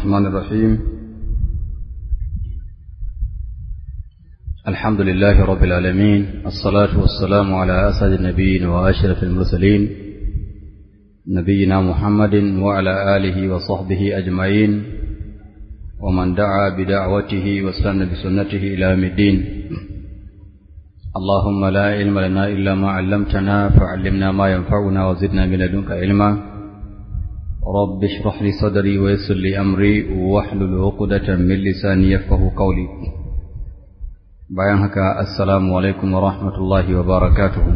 الرحمن الرحيم الحمد لله رب العالمين الصلاة والسلام على أسعد النبيين وأشرف المرسلين نبينا محمد وعلى آله وصحبه أجمعين ومن دعا بدعوته واستنى بسنته إلى يوم الدين اللهم لا علم لنا إلا ما علمتنا فعلمنا ما ينفعنا وزدنا من لدنك علما رب اشرح لي صدري ويسر لي أمري واحلل عقدة من لساني يفقه قولي bayan haka assalamu alaikum wa rahmatullahi wa barakatuhu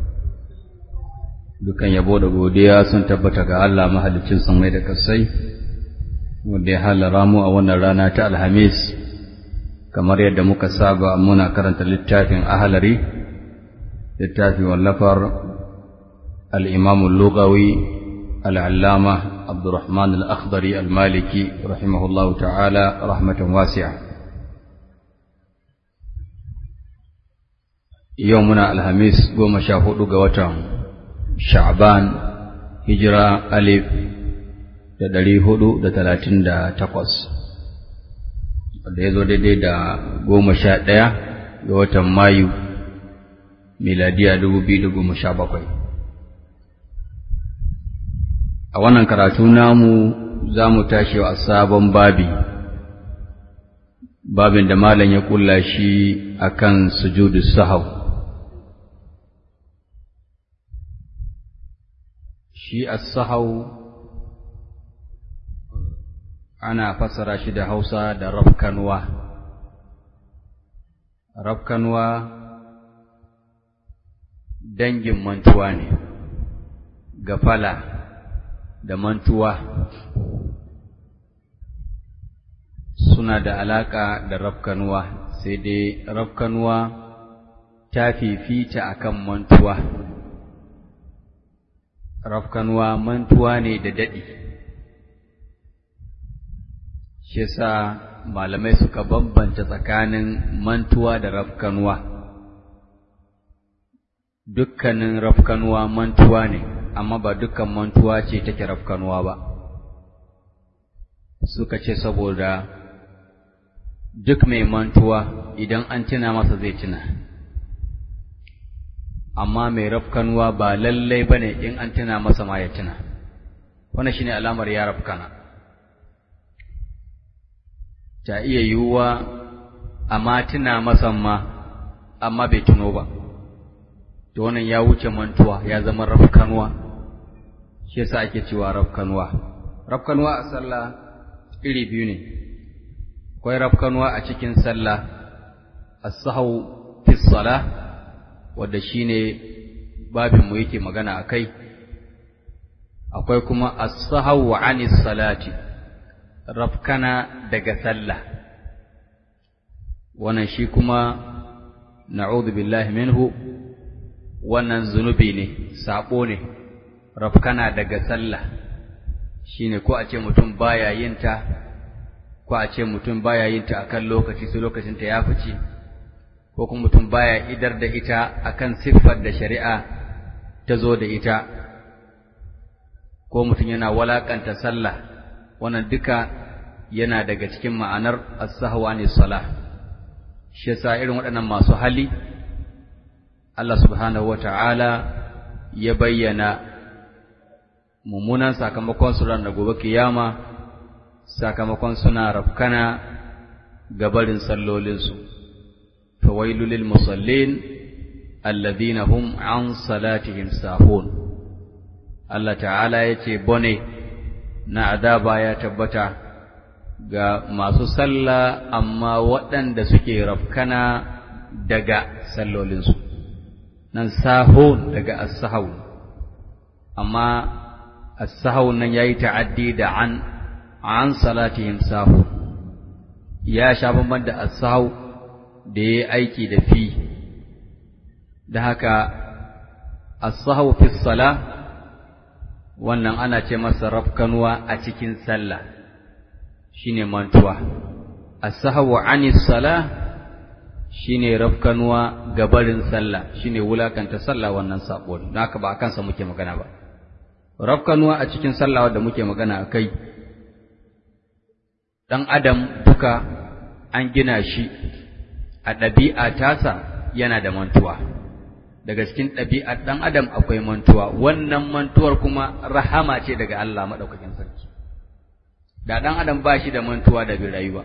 dukan yabo da godiya sun tabbata ga Allah mahalicin samai da kasai wanda ya halara mu a wannan rana ta alhamis kamar yadda muka saba muna karanta littafin ahalari littafin wallafar al-imam al-lughawi al-allama abdurrahman al-akhdari al-maliki rahimahullahu ta'ala rahmatan wasi'a yau muna alhamis goma sha hudu ga watan sha'ban hijira alif da ɗari hudu da talatin da takwas da ya zo daidai da goma sha ɗaya ga watan mayu miladiya dubu biyu da goma sha bakwai a wannan karatu namu za mu tashi a sabon babi babin da malam ya kulla shi akan sujudu sahau shi as-sahau ana fassara shi da Hausa da rafkanwa rafkanwa dangin mantuwa ne gafala da mantuwa suna da alaka da rafkanwa sai dai rafkanwa ta fifita akan mantuwa rafkanwa mantuwa ne da daɗi shi yasa malamai suka bambanta tsakanin mantuwa da rafkanwa dukkanin rafkanwa mantuwa ne amma ba dukkan mantuwa ce take rafkanwa ba suka ce saboda duk mai mantuwa idan an tuna masa zai tuna amma mai rafkanuwa ba lallai ba ne in an tuna masa ma ya tuna wannan shine alamar ya rafkana ta iya yiwuwa amma tuna masa ma amma bai tuno ba to wannan ya wuce mantuwa ya zama rafkanuwa shi yasa ake cewa rafkanuwa rafkanuwa a sallah iri biyu ne akwai rafkanuwa a cikin sallah as-sahwu fi salah wadda shi ne babinmu yake magana a kai, akwai kuma as-sahawu anis salati, rafkana daga sallah, wannan shi kuma na'udhu billahi minhu wannan zunubi ne, saɓo ne, rafkana daga sallah, shi ne ko a ce mutum baya yinta, ko a ce mutum baya yinta akan lokaci sai lokacinta ya fice. ko kuma mutum baya idar da ita akan siffar da shari'a ta zo da ita ko mutum yana walakanta sallah wannan duka yana daga cikin ma'anar as-sahwa ne salah shi yasa irin waɗannan masu hali Allah subhanahu wata'ala ya bayyana mummunan sakamakon su ran da gobe kiyama sakamakon suna rafkana gabarin sallolinsu فويل للمصلين الذين هم عن صلاتهم ساهون الله تعالى yace bone na azaba ya tabbata ga masu sallah amma waɗanda suke rafkana daga sallolinsu nan sahun daga as-sahw amma as-sahw nan yayi ta'addi da an an salatihim sahun ya sha bamban da as-sahw da ya aiki da fi da haka as-sahwu fi sala wannan ana ce masa rafkanuwa a cikin sallah shine mantuwa as-sahwu ani sala shine rafkanuwa gabarin sallah shine wulakanta sallah wannan sabo don haka ba akan sa muke magana ba rafkanuwa a cikin sallah wanda muke magana akai ɗan adam duka an gina shi a ɗabi'a tasa yana da mantuwa daga cikin ɗabi'ar ɗan adam akwai mantuwa wannan mantuwar kuma rahama ce daga Allah maɗaukakin sarki da ɗan adam ba shi da mantuwa da bi rayuwa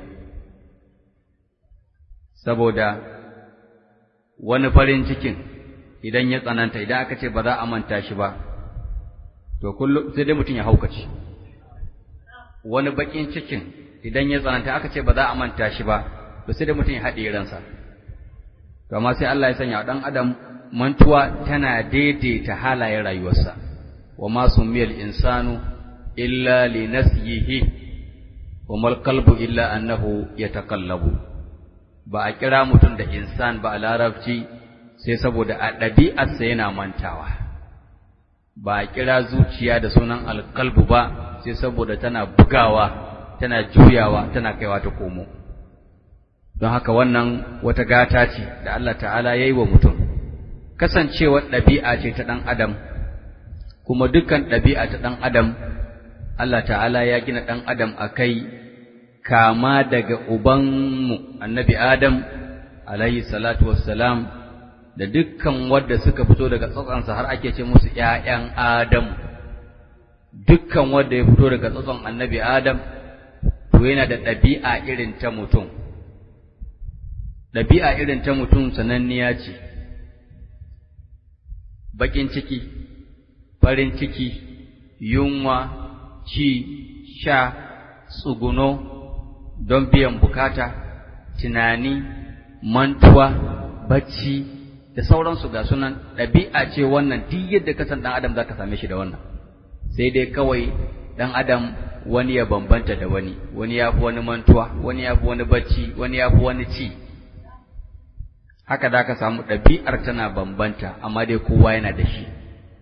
saboda wani farin cikin idan ya tsananta idan aka ce ba za a manta shi ba to kullum sai dai mutum ya haukace wani bakin cikin idan ya tsananta aka ce ba za a manta shi ba to sai dai mutum ya haɗe ransa to amma sai Allah ya sanya ɗan adam mantuwa tana daidaita halayen rayuwarsa wa ma sumiyal insanu illa li nasyihi wa mal qalbu illa annahu yataqallabu ba a kira mutum da insan ba a larabci sai saboda a ɗabi'arsa yana mantawa ba a kira zuciya da sunan alkalbu ba sai saboda tana bugawa tana juyawa tana kaiwa ta komo don haka wannan wata gata ce da Allah ta'ala ya yi wa mutum kasancewar ɗabi'a ce ta ɗan adam kuma dukkan ɗabi'a ta ɗan adam Allah ta'ala ya gina ɗan adam a kai kama daga ubanmu annabi Adam alayhi salatu wassalam da dukkan wadda suka fito daga tsatsansa har ake ce musu ‘ya'yan Adam dukkan wadda ya fito daga tsatson annabi Adam to yana da ɗabi'a irin ta mutum ɗabi'a irin ta mutum sananniya ce baƙin ciki farin ciki yunwa ci sha tsuguno don biyan bukata, tunani, mantuwa, bacci da sauransu ga sunan ɗabi'a ce wannan duk yadda ka san ɗan adam za ka same shi da wannan sai dai kawai ɗan adam wani ya bambanta da wani wani ya fi wani mantuwa wani ya fi wani bacci wani ya fi wani ci haka za ka samu ɗabi'ar tana bambanta amma dai kowa yana da shi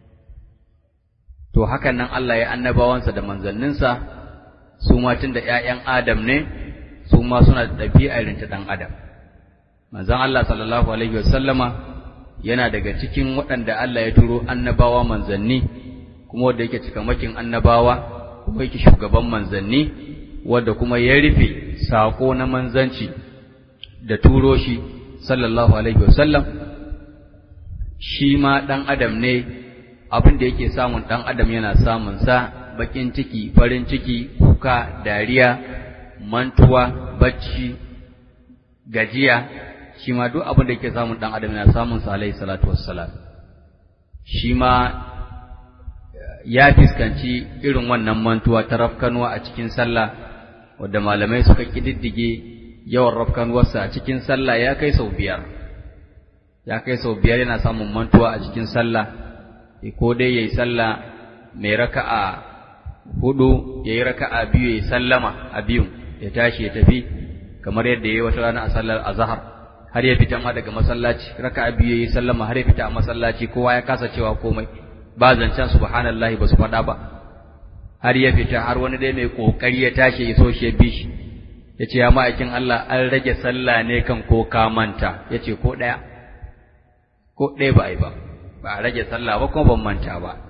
to hakan nan Allah ya annabawansa da manzanninsa su ma tun da ‘ya'yan Adam ne su ma suna da ɗabi'a irin ta ɗan Adam. Manzan Allah sallallahu Alaihi wasallama yana daga cikin waɗanda Allah ya turo annabawa manzanni, kuma wadda yake cikamakin annabawa, kuma yake shugaban manzanni, wadda kuma ya rufe saƙo na manzanci da turo shi sallallahu Alaihi wasallam, shi ma ɗan Adam ne abin da yake samun ɗan Adam yana samunsa baƙin ciki, farin ciki, kuka, dariya, mantuwa, bacci, gajiya, shi ma duk abin da yake samun ɗan adam yana samun sa alaihi salatu wassalam. Shi ma ya fiskanci irin wannan mantuwa ta rafkanuwa a cikin sallah, wadda malamai suka ƙididdige yawan rafkanuwarsa a cikin sallah ya kai sau biyar. Ya kai sau biyar yana samun mantuwa a cikin sallah, ko dai ya yi sallah mai raka'a hudu ya yi raka'a biyu ya yi sallama a biyun ya tashi ya tafi kamar yadda ya yi wata rana a sallar azahar har ya fita ma daga masallaci raka'a biyu ya yi sallama har ya fita a masallaci kowa ya kasa cewa komai ba zancen subhanallahi ba su faɗa ba har ya fita har wani dai mai kokari ya tashi ya so shi ya bi shi ya ce ya ma'aikin Allah an rage sallah ne kan ko ka manta ya ce ko ɗaya ko ɗaya ba a yi ba ba a rage sallah ba kuma ban manta ba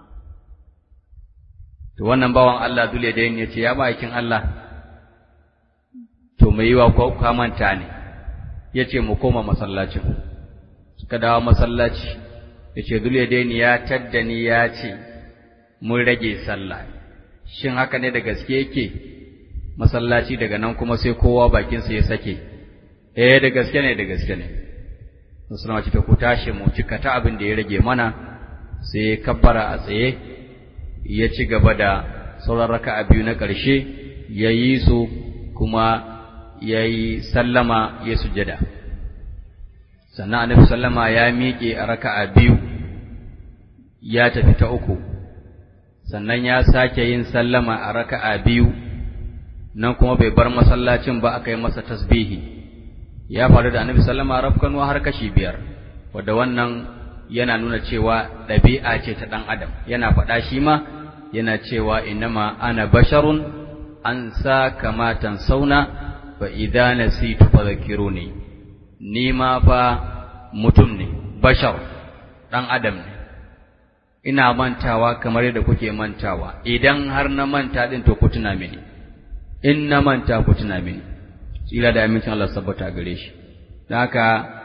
to wannan bawan Allah dole da ya ce ya bakin Allah to mai yiwa ko ka manta ne ya ce mu koma masallacin suka dawo masallaci ya ce dole da ya tadda ni ya ce mun rage sallah shin haka ne da gaske yake masallaci daga nan kuma sai kowa bakinsa ya sake eh da gaske ne da gaske ne musulma ce ta ku tashi mu cika ta abin da ya rage mana sai kabbara a tsaye ya ci gaba da sauran raka'a biyu na ƙarshe ya yi su kuma ya yi sallama ya sujada sannan annabi sallama ya miƙe a raka'a biyu ya tafi ta uku sannan ya sake yin sallama a raka'a biyu nan kuma bai bar masallacin ba aka yi masa tasbihi ya faru da annabi sallama rafkanuwa har kashi biyar wadda wannan yana nuna cewa ɗabi'a ce ta ɗan adam yana faɗa shi ma yana cewa innama ana basharun an sa kamatan sauna fa idza nasitu fadhkiruni ni ma fa mutum ne bashar ɗan adam ne ina mantawa kamar yadda kuke mantawa idan har na manta din to ku tuna mini in na manta ku tuna mini tsira da amincin Allah sabbata gare shi don haka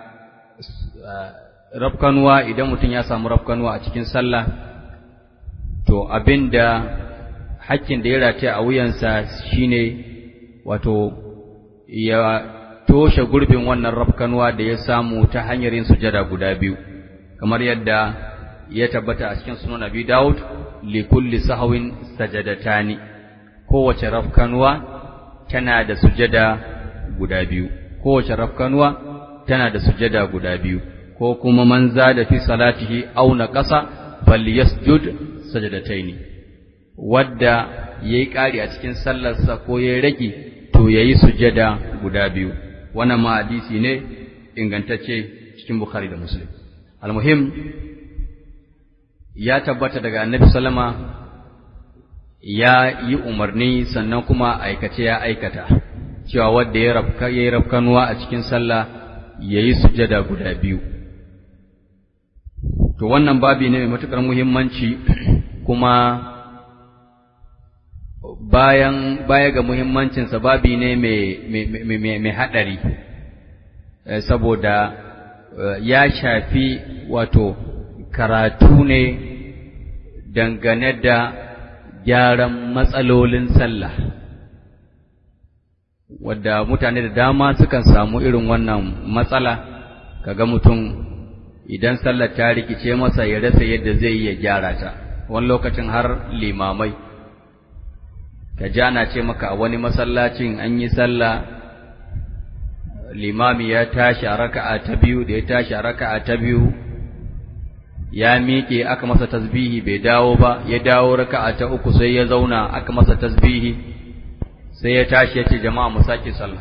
rafkanuwa idan mutum ya samu rafkanuwa a cikin sallah to abinda hakkin da ya rataya a wuyansa shine wato ya toshe gurbin wannan rafkanuwa da ya samu ta hanyar yin sujada guda biyu kamar yadda ya tabbata a cikin sunan Abi Dawud li kulli sahwin sajadatani kowace rafkanuwa tana da sujada guda biyu kowace rafkanuwa tana da sujada guda biyu ko kuma man zada fi salatihi aw naqasa falyasjud sajadataini wadda yayi ƙari a cikin sallarsa ko yayi rage to yayi sujada guda biyu wannan ma hadisi ne ingantacce cikin Bukhari da Muslim almuhim ya tabbata daga Annabi sallama ya yi umarni sannan kuma aikace ya aikata cewa wanda ya rafka yayi rafkanuwa a cikin sallah yayi sujada guda biyu to wannan babi ne mai matukar muhimmanci kuma bayan baya ga muhimmancinsa babi ne mai haɗari saboda ya shafi wato karatu ne dangane da gyaran matsalolin sallah wadda mutane da dama sukan samu irin wannan matsala kaga mutum idan sallar ta rikice masa ya rasa yadda zai iya gyara ta wani lokacin har limamai ka ji ana ce maka a wani masallacin an yi sallah limami ya tashi a raka'a ta biyu da ya tashi a raka'a ta biyu ya miƙe aka masa tasbihi bai dawo ba ya dawo raka'a ta uku sai ya zauna aka masa tasbihi sai ya tashi ya ce jama'a mu sake sallah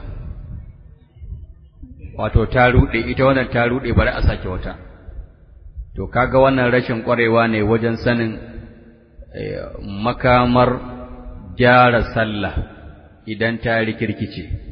wato ta ruɗe ita wannan ta ruɗe bari a sake wata to kaga wannan rashin ƙwarewa ne wajen sanin makamar gyara sallah idan ta rikirkice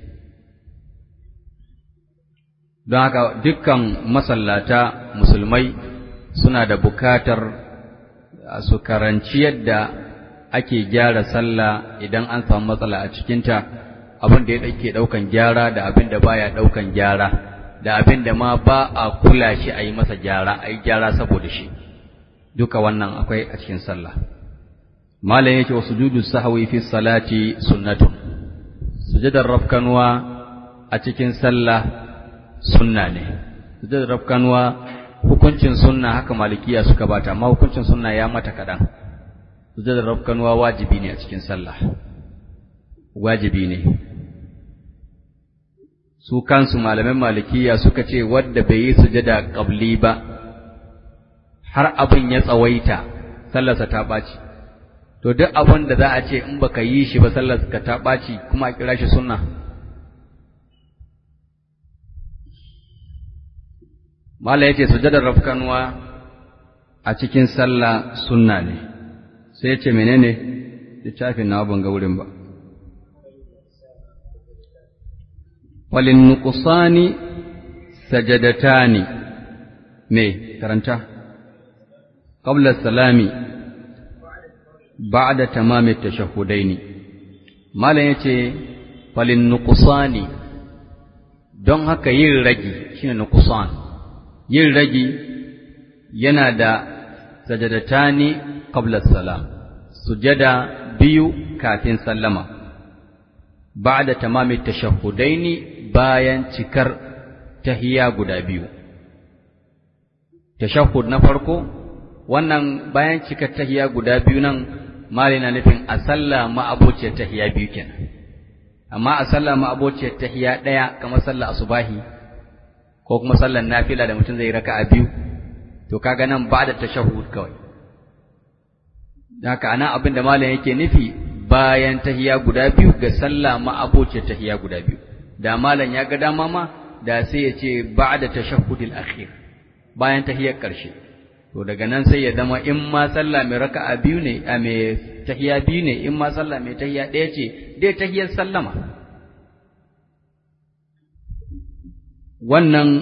don haka dukkan masallata musulmai suna da bukatar su karanci yadda ake gyara sallah idan an samu matsala a cikinta abin da ya ɗauke ɗaukan gyara da abin da baya ɗaukan gyara da abin da ma ba a kula shi a yi masa gyara a yi gyara saboda shi duka wannan akwai a cikin sallah malam yake wa sujudu sahwi fi salati sunnatun sujudar rafkanwa a cikin sallah sunna ne sujudar rafkanwa hukuncin sunna haka malikiya suka bata amma hukuncin sunna ya mata kadan sujudar rafkanwa wajibi ne a cikin sallah wajibi ne su kansu malaman malikiya suka ce wadda bai yi sujada qabli ba har abin ya tsawaita sallarsa ta ɓaci to duk abin da za a ce in baka yi shi ba sallarsa ka ta ɓaci kuma a kira shi sunna Mala ya ce sujadar rafkanuwa a cikin sallah sunna ne sai ya ce menene littafin na ban ga wurin ba walin nuqsani sajadatani me karanta qabla salami ba'da tamami tashahhudaini malam yace falin nuqsani don haka yin ragi shine nuqsan yin ragi yana da sajadatani qabla salam sujada biyu kafin sallama ba'da tamami tashahhudaini bayan cikar tahiyya guda biyu tashahhud na farko wannan bayan cikar tahiyya guda biyu nan mali na nufin a sallah ma'abociyar tahiyya biyu kenan amma a sallah ma'abociyar tahiyya ɗaya kamar sallah asubahi ko kuma sallar nafila da mutum zai raka'a biyu to kaga nan ba da tashahhud kawai haka anan abin da malam yake nufi bayan tahiyya guda biyu ga sallah ma'abociyar tahiyya guda biyu da malam ya ga dama ma da sai ya ce ba'da tashahhudil akhir bayan tahiyyar ƙarshe to daga nan sai ya zama in ma sallah mai raka'a biyu ne a mai tahiyya biyu ne in ma sallah mai tahiyya ɗaya ce dai tahiyyar sallama wannan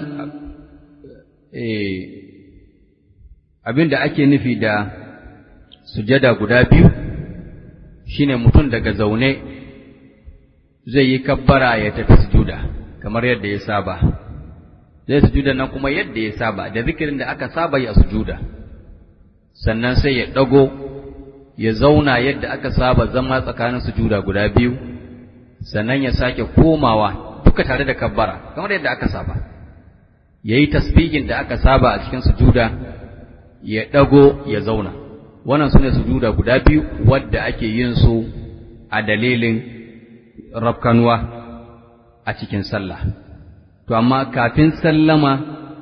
eh abin da ake nufi da sujada guda biyu shine mutum daga zaune zai yi kabbara ya tafi sujuda kamar yadda ya saba zai sujuda nan kuma yadda ya saba da zikirin da aka saba yi a sujuda sannan sai ya ɗago ya zauna yadda aka saba zama tsakanin sujuda guda biyu sannan ya sake komawa duka tare da kabbara kamar yadda aka saba ya yi tasbihin da aka saba a cikin sujuda ya ɗago ya zauna wannan su ne sujuda guda biyu wadda ake yin su a dalilin rafkanuwa a cikin sallah to amma kafin sallama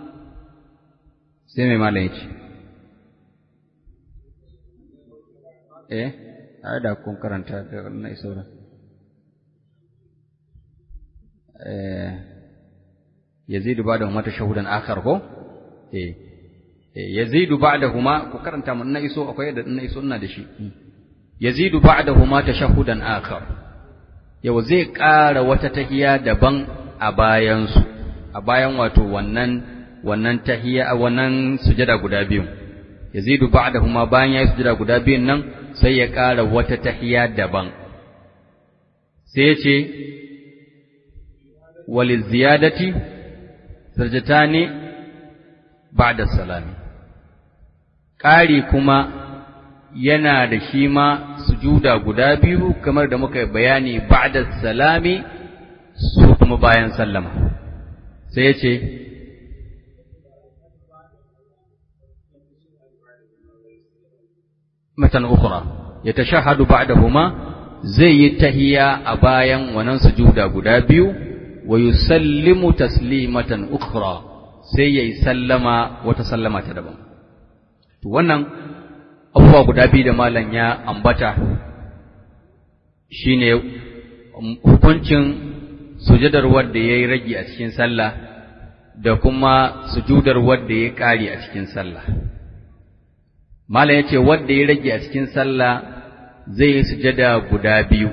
sai mai malam ya ce eh ai da kun karanta da na iso da eh yazidu ba'dahuma tashahudan akhar ko eh yazidu ba'dahuma ku karanta mun na iso akwai da na iso ina da shi yazidu ba'dahuma tashahudan akhar yau zai ƙara wata tahiya daban a bayan su a bayan wato wannan wannan tahiya wannan sujada guda biyu yazidu ba'dahuma bayan yayi sujada guda biyun nan sai ya ƙara wata tahiya daban sai ya ce waliziyadati sarjatani ba'da salami ƙari kuma yana da shi ma sujuda guda biyu kamar da muka bayani ba'da salami su kuma bayan sallama sai ya ce matan ukhra yatashahhadu ba'dahuma zai yi tahiya a bayan wannan sujuda guda biyu wa yusallimu taslimatan ukhra sai yayi sallama wata sallama ta daban to wannan abubuwa guda biyu da malam ya ambata shine hukuncin sujudar wanda yayi ragi a cikin sallah da kuma sujudar wanda yayi kari a cikin sallah Malam ya ce wanda ya rage a cikin sallah zai yi sujada guda biyu,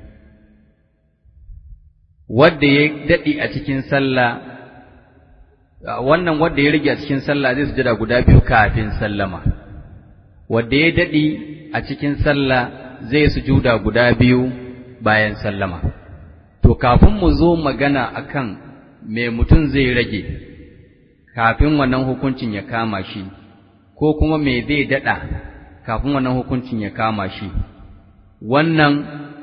wanda ya daɗi a cikin sallah, wannan wanda ya rage a cikin sallah zai sujada guda biyu kafin sallama, wanda ya daɗi a cikin sallah zai sujuda guda biyu bayan sallama. To, kafin mu zo magana akan me mutum zai rage, kafin wannan hukuncin ya kama shi. ko kuma me zai daɗa kafin wannan hukuncin ya kama shi wannan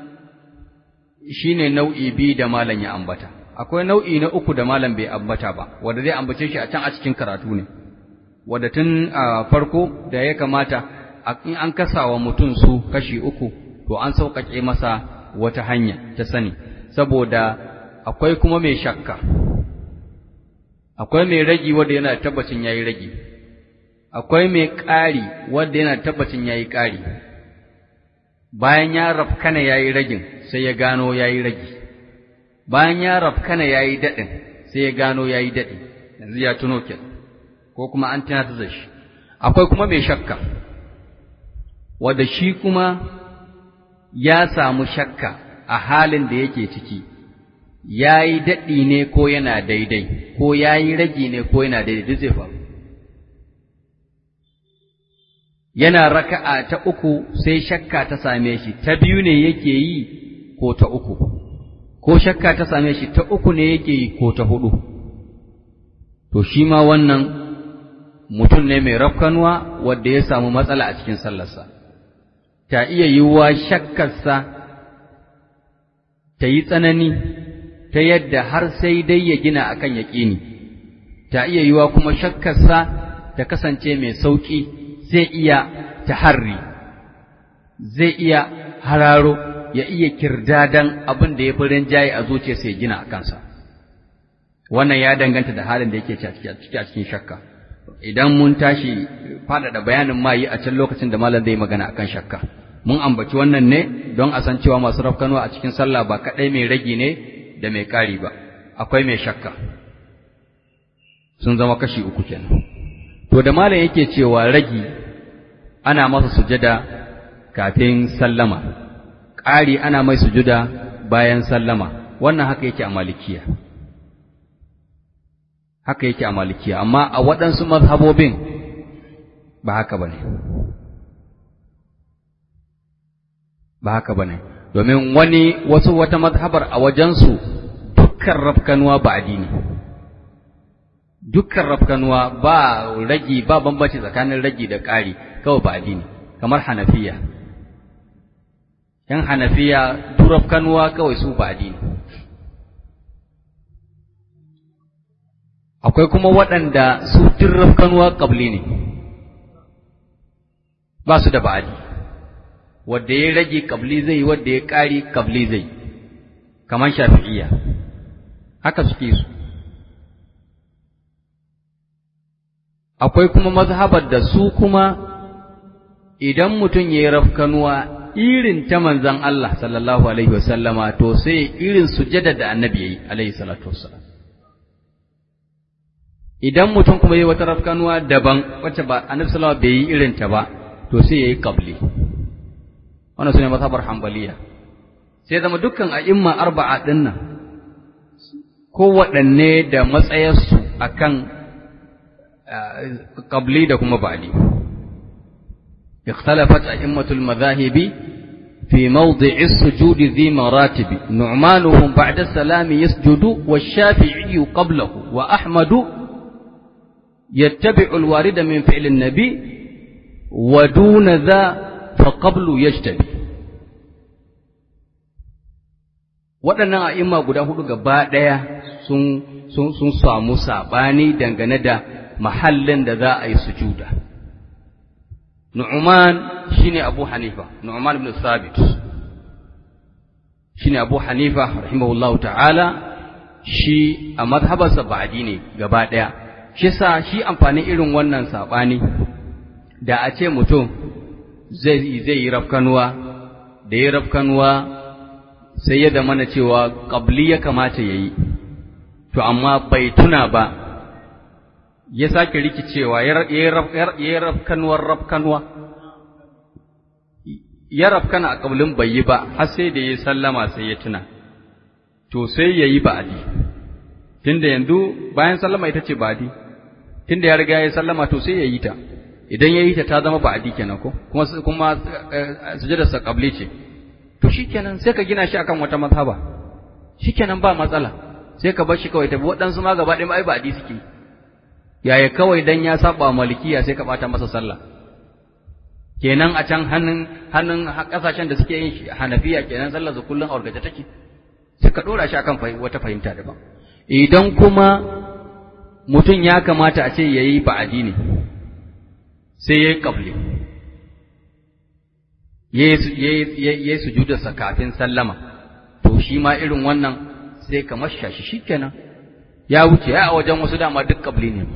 shine nau'i biyu da malam ya ambata akwai nau'i na uku da malam bai ambata ba wanda zai ambace shi a can a cikin karatu ne wanda tun a farko da ya kamata in an kasa wa mutum su kashi uku to an sauƙaƙe masa wata hanya ta sani saboda akwai kuma mai shakka akwai mai ragi wanda yana tabbacin yayi ragi akwai mai ƙari wanda yana tabbacin ya yi ƙari, bayan ya rafkana ya yi ragin sai ya gano ya yi ragi, bayan ya rafkana ya yi daɗin sai ya gano ya yi daɗi, yanzu ya tuno ke, ko kuma an tana da shi. Akwai kuma mai shakka, wadda shi kuma ya samu shakka a halin da yake ciki, ya yi daɗi ne ko yana daidai, ko ya yi ragi ne ko yana daidai, duk zai faru. yana raka'a ta uku sai shakka ta same shi ta biyu ne yake yi ko ta uku ko shakka ta same shi ta uku ne yake yi ko ta hudu to shi ma wannan mutum ne mai rafkanuwa wanda ya samu matsala a cikin sallarsa ta iya yiwuwa shakkarsa ta yi tsanani ta yadda har sai dai ya gina akan yaƙini ta iya yiwuwa kuma shakkarsa ta kasance mai sauƙi zai iya taharri zai iya hararo ya iya kirdadan abin da ya fi rinjaye a zuciya sai gina a kansa wannan ya danganta da halin da yake ciki a cikin shakka idan mun tashi faɗaɗa bayanin mayi a can lokacin da malam zai magana akan shakka mun ambaci wannan ne don a san cewa masu rafkanuwa a cikin sallah ba kaɗai mai ragi ne da mai ƙari ba akwai mai shakka sun zama kashi uku kenan to da malam yake cewa ragi ana masa sujada kafin sallama ƙari ana mai sujuda bayan sallama wannan haka yake a malikiya haka yake a malikiya amma a waɗansu mazhabobin ba haka ba ne ba haka ba ne domin wani wasu wata mazhabar a wajensu dukkan rafkanuwa ba addini dukkan rafkanuwa ba ragi ba bambanci tsakanin ragi da ƙari kawai ba addini kamar hanafiya yan hanafiya duk rafkanuwa kawai su ba addini akwai kuma waɗanda su duk rafkanuwa ƙabli ne ba su da ba'adi wadda ya rage ƙabli zai wadda ya ƙari ƙabli zai kamar shafi'iyya haka suke su akwai kuma mazhabar da su kuma idan mutum ya yi rafkanuwa irin ta manzan Allah sallallahu alaihi wasallama to sai irin sujada da annabi ya yi alaihi salatu wassalam idan mutum kuma yi wata rafkanuwa daban wacce ba annabi sallallahu bai yi irin ta ba to sai yayi qabli wannan sune mazhabar hanbaliya sai zama dukkan a'imma arba'a din nan kowaɗanne da matsayarsu akan qabli da kuma ba'di اختلفت أئمة المذاهب في موضع السجود ذي مراتب نعمانهم بعد السلام يسجد والشافعي قبله وأحمد يتبع الوارد من فعل النبي ودون ذا فقبل يجتبي waɗannan a'imma guda hudu gaba ɗaya sun sun sun samu saɓani dangane da mahallin da za a yi sujuda Nu'man shine Abu Hanifa Nu'man ibn Thabit shine Abu Hanifa rahimahullahu ta'ala shi a mazhabarsa ba'adi ne gaba ɗaya shi sa shi amfanin irin wannan saɓani da a ce mutum zai zai yi rafkanuwa da ya rafkanuwa sai ya zamana cewa ƙabli ya kamata ya yi to amma bai tuna ba ya sake rikicewa ya yi rafkanuwar rafkanuwa ya rafkana a ƙablin bai yi ba har sai da ya sallama sai ya tuna to sai ya yi ba'adi tunda yanzu bayan sallama ita ce ba'adi tunda ya riga ya sallama to sai ya yi ta idan ya yi ta ta zama ba'adi kenan ko kuma kuma sujudarsa qabli ce to shikenan sai ka gina shi akan wata mazhaba shikenan ba matsala sai ka bar shi kawai tafi waɗansu ma gaba ɗaya ai ba'adi suke yaya kawai dan ya saba malikiya sai ka bata masa sallah kenan a can hannun hannun kasashen da suke yin hanafiya kenan sallar su kullun aurgaje take sai ka dora shi akan wata fahimta daban idan kuma mutum ya kamata a ce yayi ba'adi ne sai yayi qabli yayi yayi sujudarsa kafin sallama to shi ma irin wannan sai ka masha shi shikenan ya wuce ya a wajen wasu dama duk qabli ne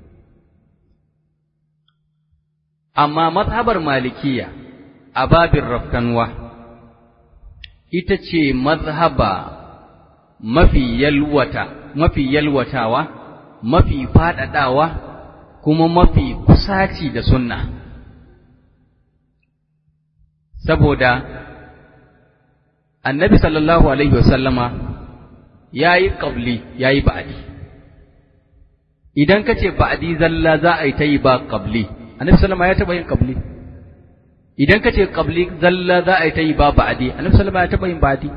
amma mazhabar malikiya a babin rafkanwa ita ce mazhaba mafi yalwata mafi yalwatawa mafi faɗaɗawa kuma mafi kusaci da sunna saboda annabi sallallahu alaihi wasallama ya yi ƙabli ya yi ba'adi idan ka ce ba'adi zalla za a yi ta yi ba ƙabli annabi sallama ya taɓa yin ƙabli idan ka ce ƙabli zalla za a yi ta yi ba ba'adi annabi sallama ya taɓa yin ba'adi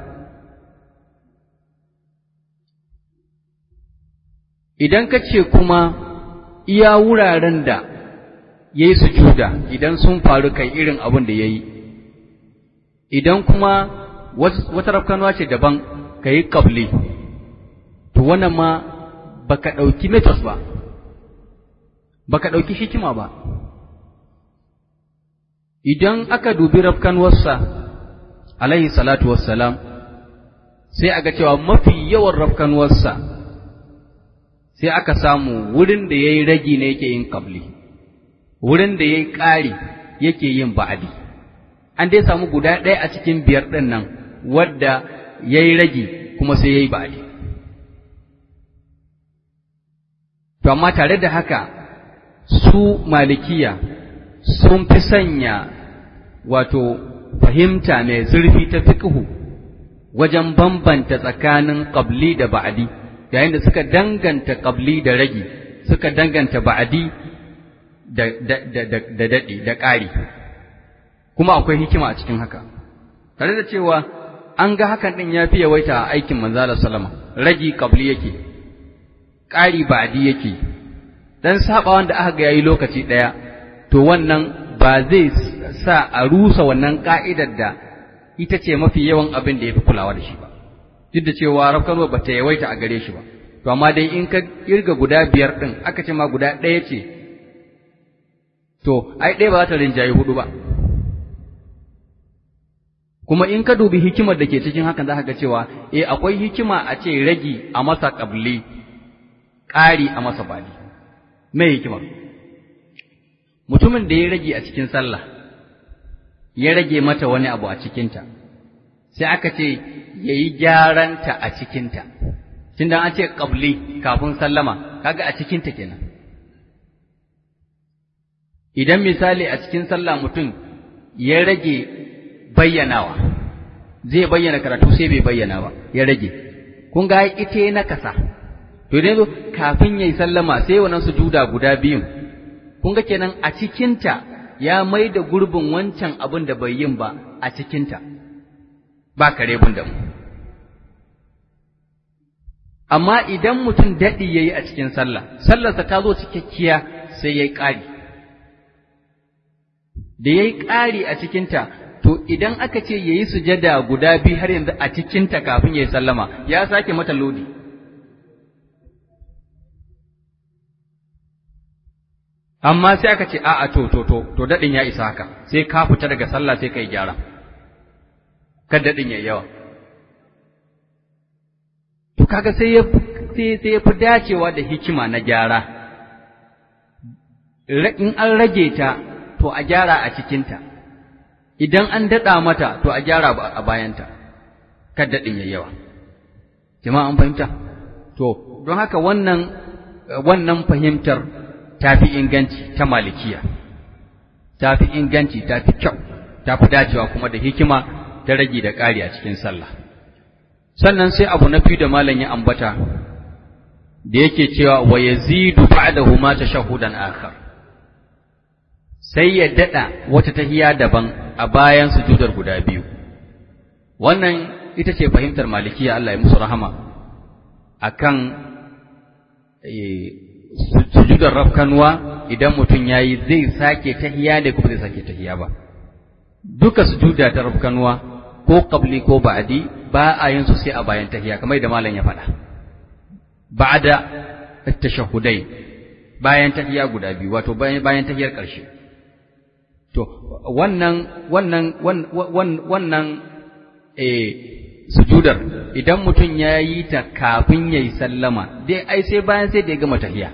idan ka ce kuma iya wuraren da ya yi sujuda idan sun faru kai irin abin da ya yi idan kuma wata rafkanuwa ce daban ka yi ƙabli to wannan ma ba ka ɗauki metos ba ba ka ɗauki hikima ba idan aka dubi rafkanuwarsa alaihi salatu wassalam sai aga cewa mafi yawan rafkanuwarsa sai aka samu wurin da ya yi ragi ne yake yin ƙabli wurin da ya yi ƙari yake yin ba'adi an dai samu guda ɗaya a cikin biyar ɗin nan wadda ya yi ragi kuma sai ya yi ba'adi to amma tare da haka su malikiya sun fi sanya wato fahimta mai zurfi ta fiqhu wajen bambanta tsakanin ƙabli da ba'adi yayin da suka danganta ƙabli da ragi suka danganta ba'adi da daɗi da ƙari kuma akwai hikima a cikin haka tare da cewa an ga hakan din ya fi yawaita a aikin manzala sallama ragi qabli yake ƙari ba'di yake dan saba wanda aka ga yayi lokaci daya to wannan ba zai sa a rusa wannan ka'idar da ita ce mafi yawan abin da ya fi kulawa da shi ba duk da cewa rafkanwa ba ta yawaita a gare shi ba to amma dai in ka kirga guda biyar ɗin aka ce ma guda ɗaya ce to ai ɗaya ba za ta rinjaye hudu ba kuma in ka dubi hikimar da ke cikin hakan za ka ga cewa eh akwai hikima a ce ragi a masa ƙabli ƙari a masa bali me hikima mutumin da ya rage a cikin sallah ya rage mata wani abu a cikinta sai aka ce ya yi gyaranta a cikinta tun da an ce ƙabli kafin sallama kaga a cikinta kenan idan misali a cikin sallah mutum ya rage bayyanawa zai bayyana karatu sai bai bayyana ba ya rage kun ga ita na kasa to idan zo kafin yayi sallama sai wannan sujuda guda biyun kun ga kenan a cikinta ya mai da gurbin wancan abin da bai yin ba a cikinta ba kare bun da mu amma idan mutum daɗi ya yi a cikin sallah sallarsa ta zo cikakkiya sai ya yi ƙari da ya yi ƙari a cikinta to idan aka ce ya yi sujada guda biyu har yanzu a cikinta kafin ya yi sallama ya sake mata lodi amma sai aka ce a'a to to to to daɗin ya isa haka sai ka fita daga sallah sai ka yi gyara kan daɗin ya yawa to kaga sai ya sai sai ya fi dacewa da hikima na gyara in an rage ta to a gyara a cikinta idan an daɗa mata to a gyara a bayanta kan daɗin ya yawa jama'a an fahimta to don haka wannan wannan fahimtar ta fi inganci ta malikiya ta fi inganci ta fi kyau ta fi dacewa kuma da hikima ta rage da ƙari a cikin sallah sannan sai abu na fi da malam ya ambata da yake cewa wa yazidu ba'dahu ma tashahudan akhar sai ya dada wata tahiya daban a bayan sujudar guda biyu wannan ita ce fahimtar malikiya Allah ya musu rahama akan sujudar rafkanuwa idan mutum yayi zai sake tahiya da kuma zai sake tahiya ba duka sujuda ta rafkanuwa ko qabli ko ba'di ba a yin su sai a bayan tahiya kamar da malam ya faɗa ba'da at-tashahhudai bayan tahiya guda biyu wato bayan bayan tahiyar ƙarshe to wannan wannan wannan eh sujudar idan mutum ya yi ta kafin ya yi sallama dai ai sai bayan sai da ya gama tahiya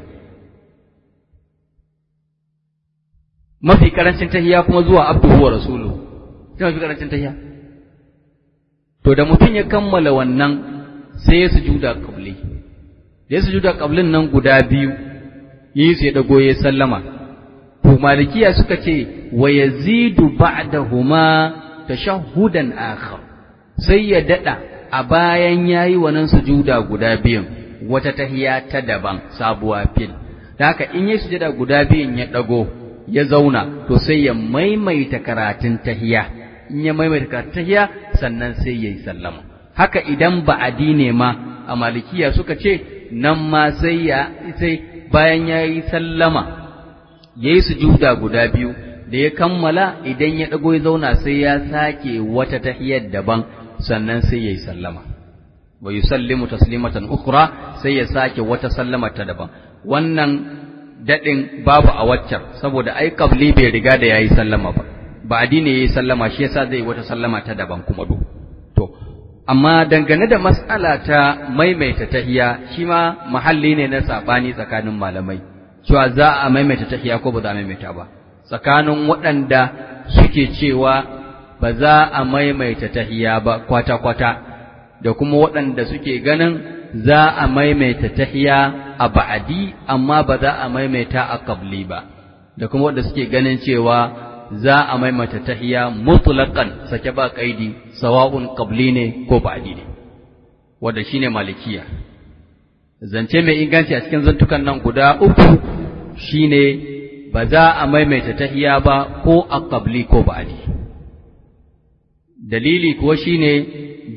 mafi karancin tahiya kuma zuwa abduhu wa rasuluhu sai mafi karancin tahiya to da mutum ya kammala wannan sai ya sujuda qabli da ya sujuda qablin nan guda biyu yi sai dago ya sallama to malikiya suka ce wa yazidu ba'dahuma tashahhudan akhar sai ya dada a bayan yayi wannan sujuda guda biyun wata tahiya ta daban sabuwa fil da haka in yayi sujuda guda biyun ya dago ya zauna to sai ya maimaita karatun tahiya in ya maimaita karatun tahiya sannan sai yayi sallama haka idan ba'adi ne ma a malikiya suka ce nan ma sai ya sai bayan yayi sallama yayi sujuda guda biyu da ya kammala idan ya dago ya zauna sai ya sake wata tahiyar daban sannan sai yayi sallama wa yusallimu taslimatan ukhra sai ya sake wata sallama ta daban wannan dadin babu a waccan saboda ai qabli bai riga da yayi sallama ba ba addini yayi sallama shi yasa zai wata sallama ta daban kuma do to amma dangane da mas'ala ta maimaita tahiya shi ma mahalli ne na sabani tsakanin malamai cewa za a maimaita tahiya ko ba za a maimaita ba tsakanin waɗanda suke cewa ba za a maimaita tahiya ba kwata-kwata da kuma waɗanda suke ganin za a maimaita tahiya a ba'adi amma ba za a maimaita a qabli ba da kuma waɗanda suke ganin cewa za a maimaita tahiya mutlaqan sake ba kaidi sawa'un qabli ne ko ba'adi ne wanda shine malikiya zance mai inganci a cikin zantukan nan guda uku shine ba za a maimaita tahiya ba ko a qabli ko ba'adi dalili kuwa shine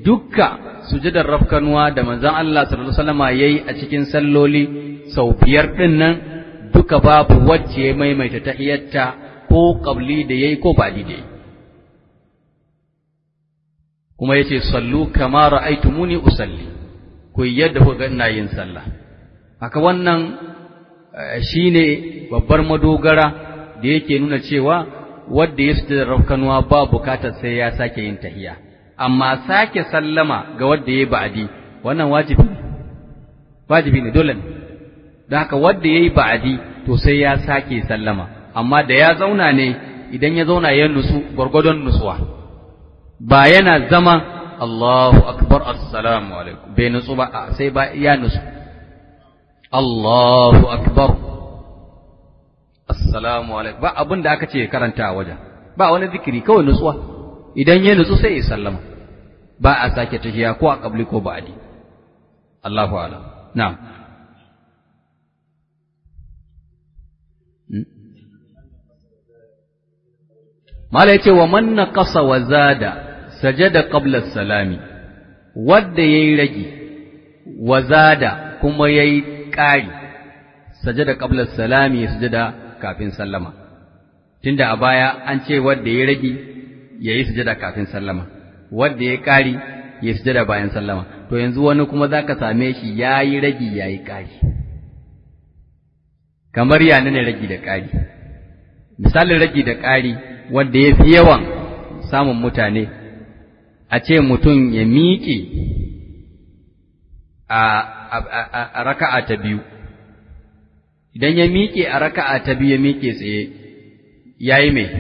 dukka sujudar rafkanuwa da manzon Allah sallallahu alaihi wasallama yayi a cikin salloli sau biyar din nan duka babu wacce ya maimaita tahiyyarta ko qabli da yayi ko ba'di da yayi kuma yace sallu kama ra'aytumuni usalli ku yadda ku ga ina yin sallah haka wannan shine babbar madogara da yake nuna cewa wanda ya sujudar rafkanuwa ba bukatar sai ya sake yin tahiyya amma sake sallama ga wanda ya ba'adi wannan wajibi ne wajibi ne dole ne don haka wanda ya yi ba'adi to sai ya sake sallama amma da ya zauna ne idan ya zauna ya nusu gwargwadon nusuwa ba yana zama Allahu akbar assalamu alaikum bai nutsu ba sai ba ya nusu Allahu akbar assalamu alaikum ba abin da aka ce karanta a wajen ba wani zikiri kawai nutsuwa idan ya nutsu sai ya sallama ba a sake tahiya ko a kabli ko ba'adi Allahu a'lam na'am Mala yace wa man naqasa wa zada sajada qabla salami wanda yayi ragi wa zada kuma yayi ƙari sajada qabla salami sujada kafin sallama tunda a baya an ce wanda yayi ragi yayi sujada kafin sallama wanda yayi ƙari yayi sujada bayan sallama to yanzu wani kuma zaka same shi yayi ragi yayi ƙari kamar ya ne ragi da ƙari misalin ragi da ƙari wanda ya fi yawan samun mutane a ce mutum ya miƙe a raka'a ta biyu idan ya miƙe a raka'a ta biyu ya miƙe tsaye ya yi mai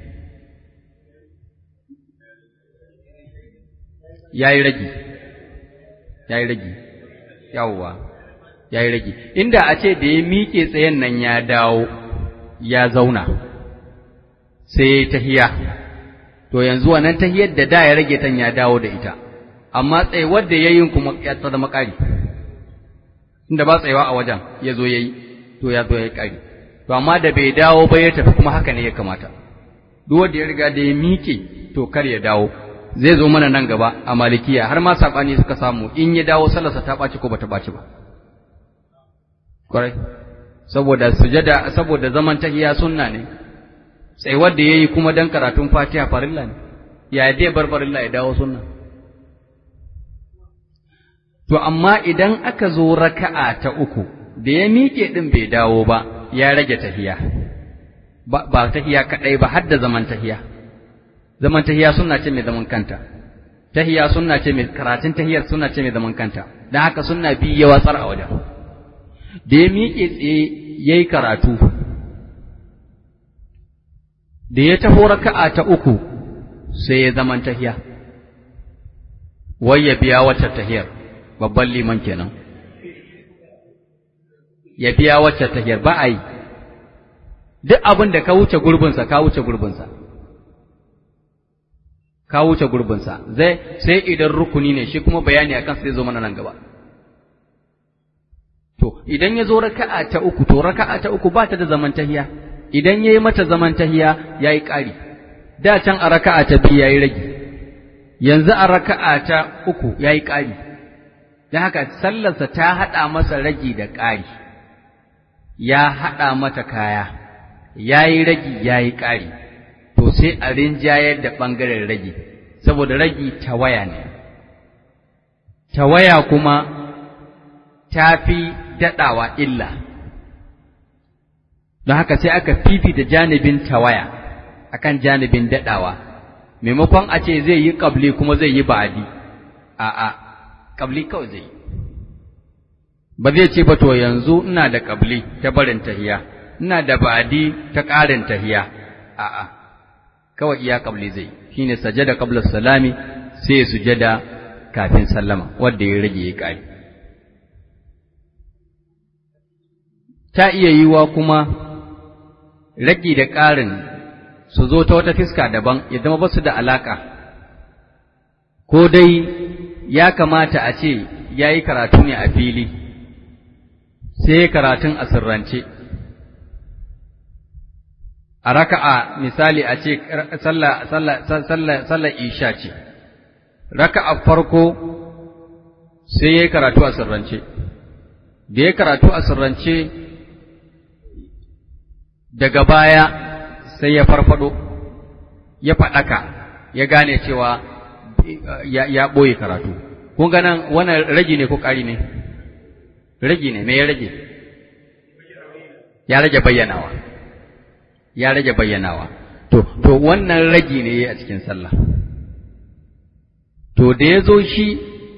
ya yi ragi ya yi ragi yawwa ya yi ragi inda a ce da ya miƙe tsayen nan ya dawo ya zauna sai tahiya to yanzu wannan tahiyar da da ya rage tan ya dawo da ita amma tsayuwar da yayin kuma ya tsada makari inda ba tsayawa a wajen ya zo yayi to ya zo yayi kari to amma da bai dawo ba ya tafi kuma haka ne ya kamata duk wanda ya riga da ya miƙe to kar ya dawo zai zo mana nan gaba a malikiya har ma sabani suka samu in ya dawo sallarsa ta ɓaci ko bata ɓaci ba kwarai saboda sujada saboda zaman tahiya sunna ne sai wanda yayi kuma dan karatun Fatiha farilla ne ya dai bar farilla ya dawo sunna to amma idan aka zo raka'a ta uku da ya miƙe din bai dawo ba ya rage tahiya ba ba tahiya kadai ba har da zaman tahiya zaman tahiya sunna ce mai zaman kanta tahiya sunna ce mai karatun tahiyar sunna ce mai zaman kanta dan haka sunna bi ya watsar a wajen da ya miƙe tsaye yayi karatu da ya taho raka'a ta uku sai ya zaman tahiya wai ya biya wacce tahiyar babban liman kenan ya biya wacce tahiyar ba a yi duk abin da ka wuce gurbinsa ka wuce gurbinsa ka wuce gurbinsa zai sai idan rukuni ne shi kuma bayani akan sai zo mana nan gaba to idan ya zo raka'a ta uku to raka'a ta uku ba ta da zaman tahiya idan ya yi mata zaman tahiya ya yi ƙari, da can a raka'a ta biyu ya yi rage, yanzu a raka'a ta uku ya yi ƙari, don haka sallarsa ta haɗa masa ragi da ƙari, ya haɗa mata kaya, ya yi ragi ya yi ƙari, to sai a rinjayar da ɓangaren ragi, saboda ragi tawaya ne. Tawaya kuma ta fi daɗawa illa. don haka sai aka fifita janibin tawaya akan janibin daɗawa maimakon a ce zai yi ƙabli kuma zai yi ba'adi a'a ƙabli kawai zai yi ba zai ce ba to yanzu ina da ƙabli ta barin tahiya ina da ba'adi ta ƙarin tahiya a'a kawai iya ƙabli zai shine sajada qabla salami sai sujada kafin sallama wanda ya rage ya ƙari ta iya yiwa kuma ragi da ƙarin su zo ta wata fiska daban ya zama ba su da alaƙa, ko dai ya kamata a ce ya yi karatu ne a fili, sai karatun a sirrance. A raka'a misali a ce sallar isha ce, raka'a farko sai ya yi karatu a sirrance da ya karatu a sirrance daga baya sai ya farfado ya faɗaka ya gane cewa ya ɓoye karatu kun ga nan wannan ragi ne ko ƙari ne ragi ne me ya rage ya rage bayyanawa ya rage bayyanawa to to wannan ragi ne a cikin sallah to da ya zo shi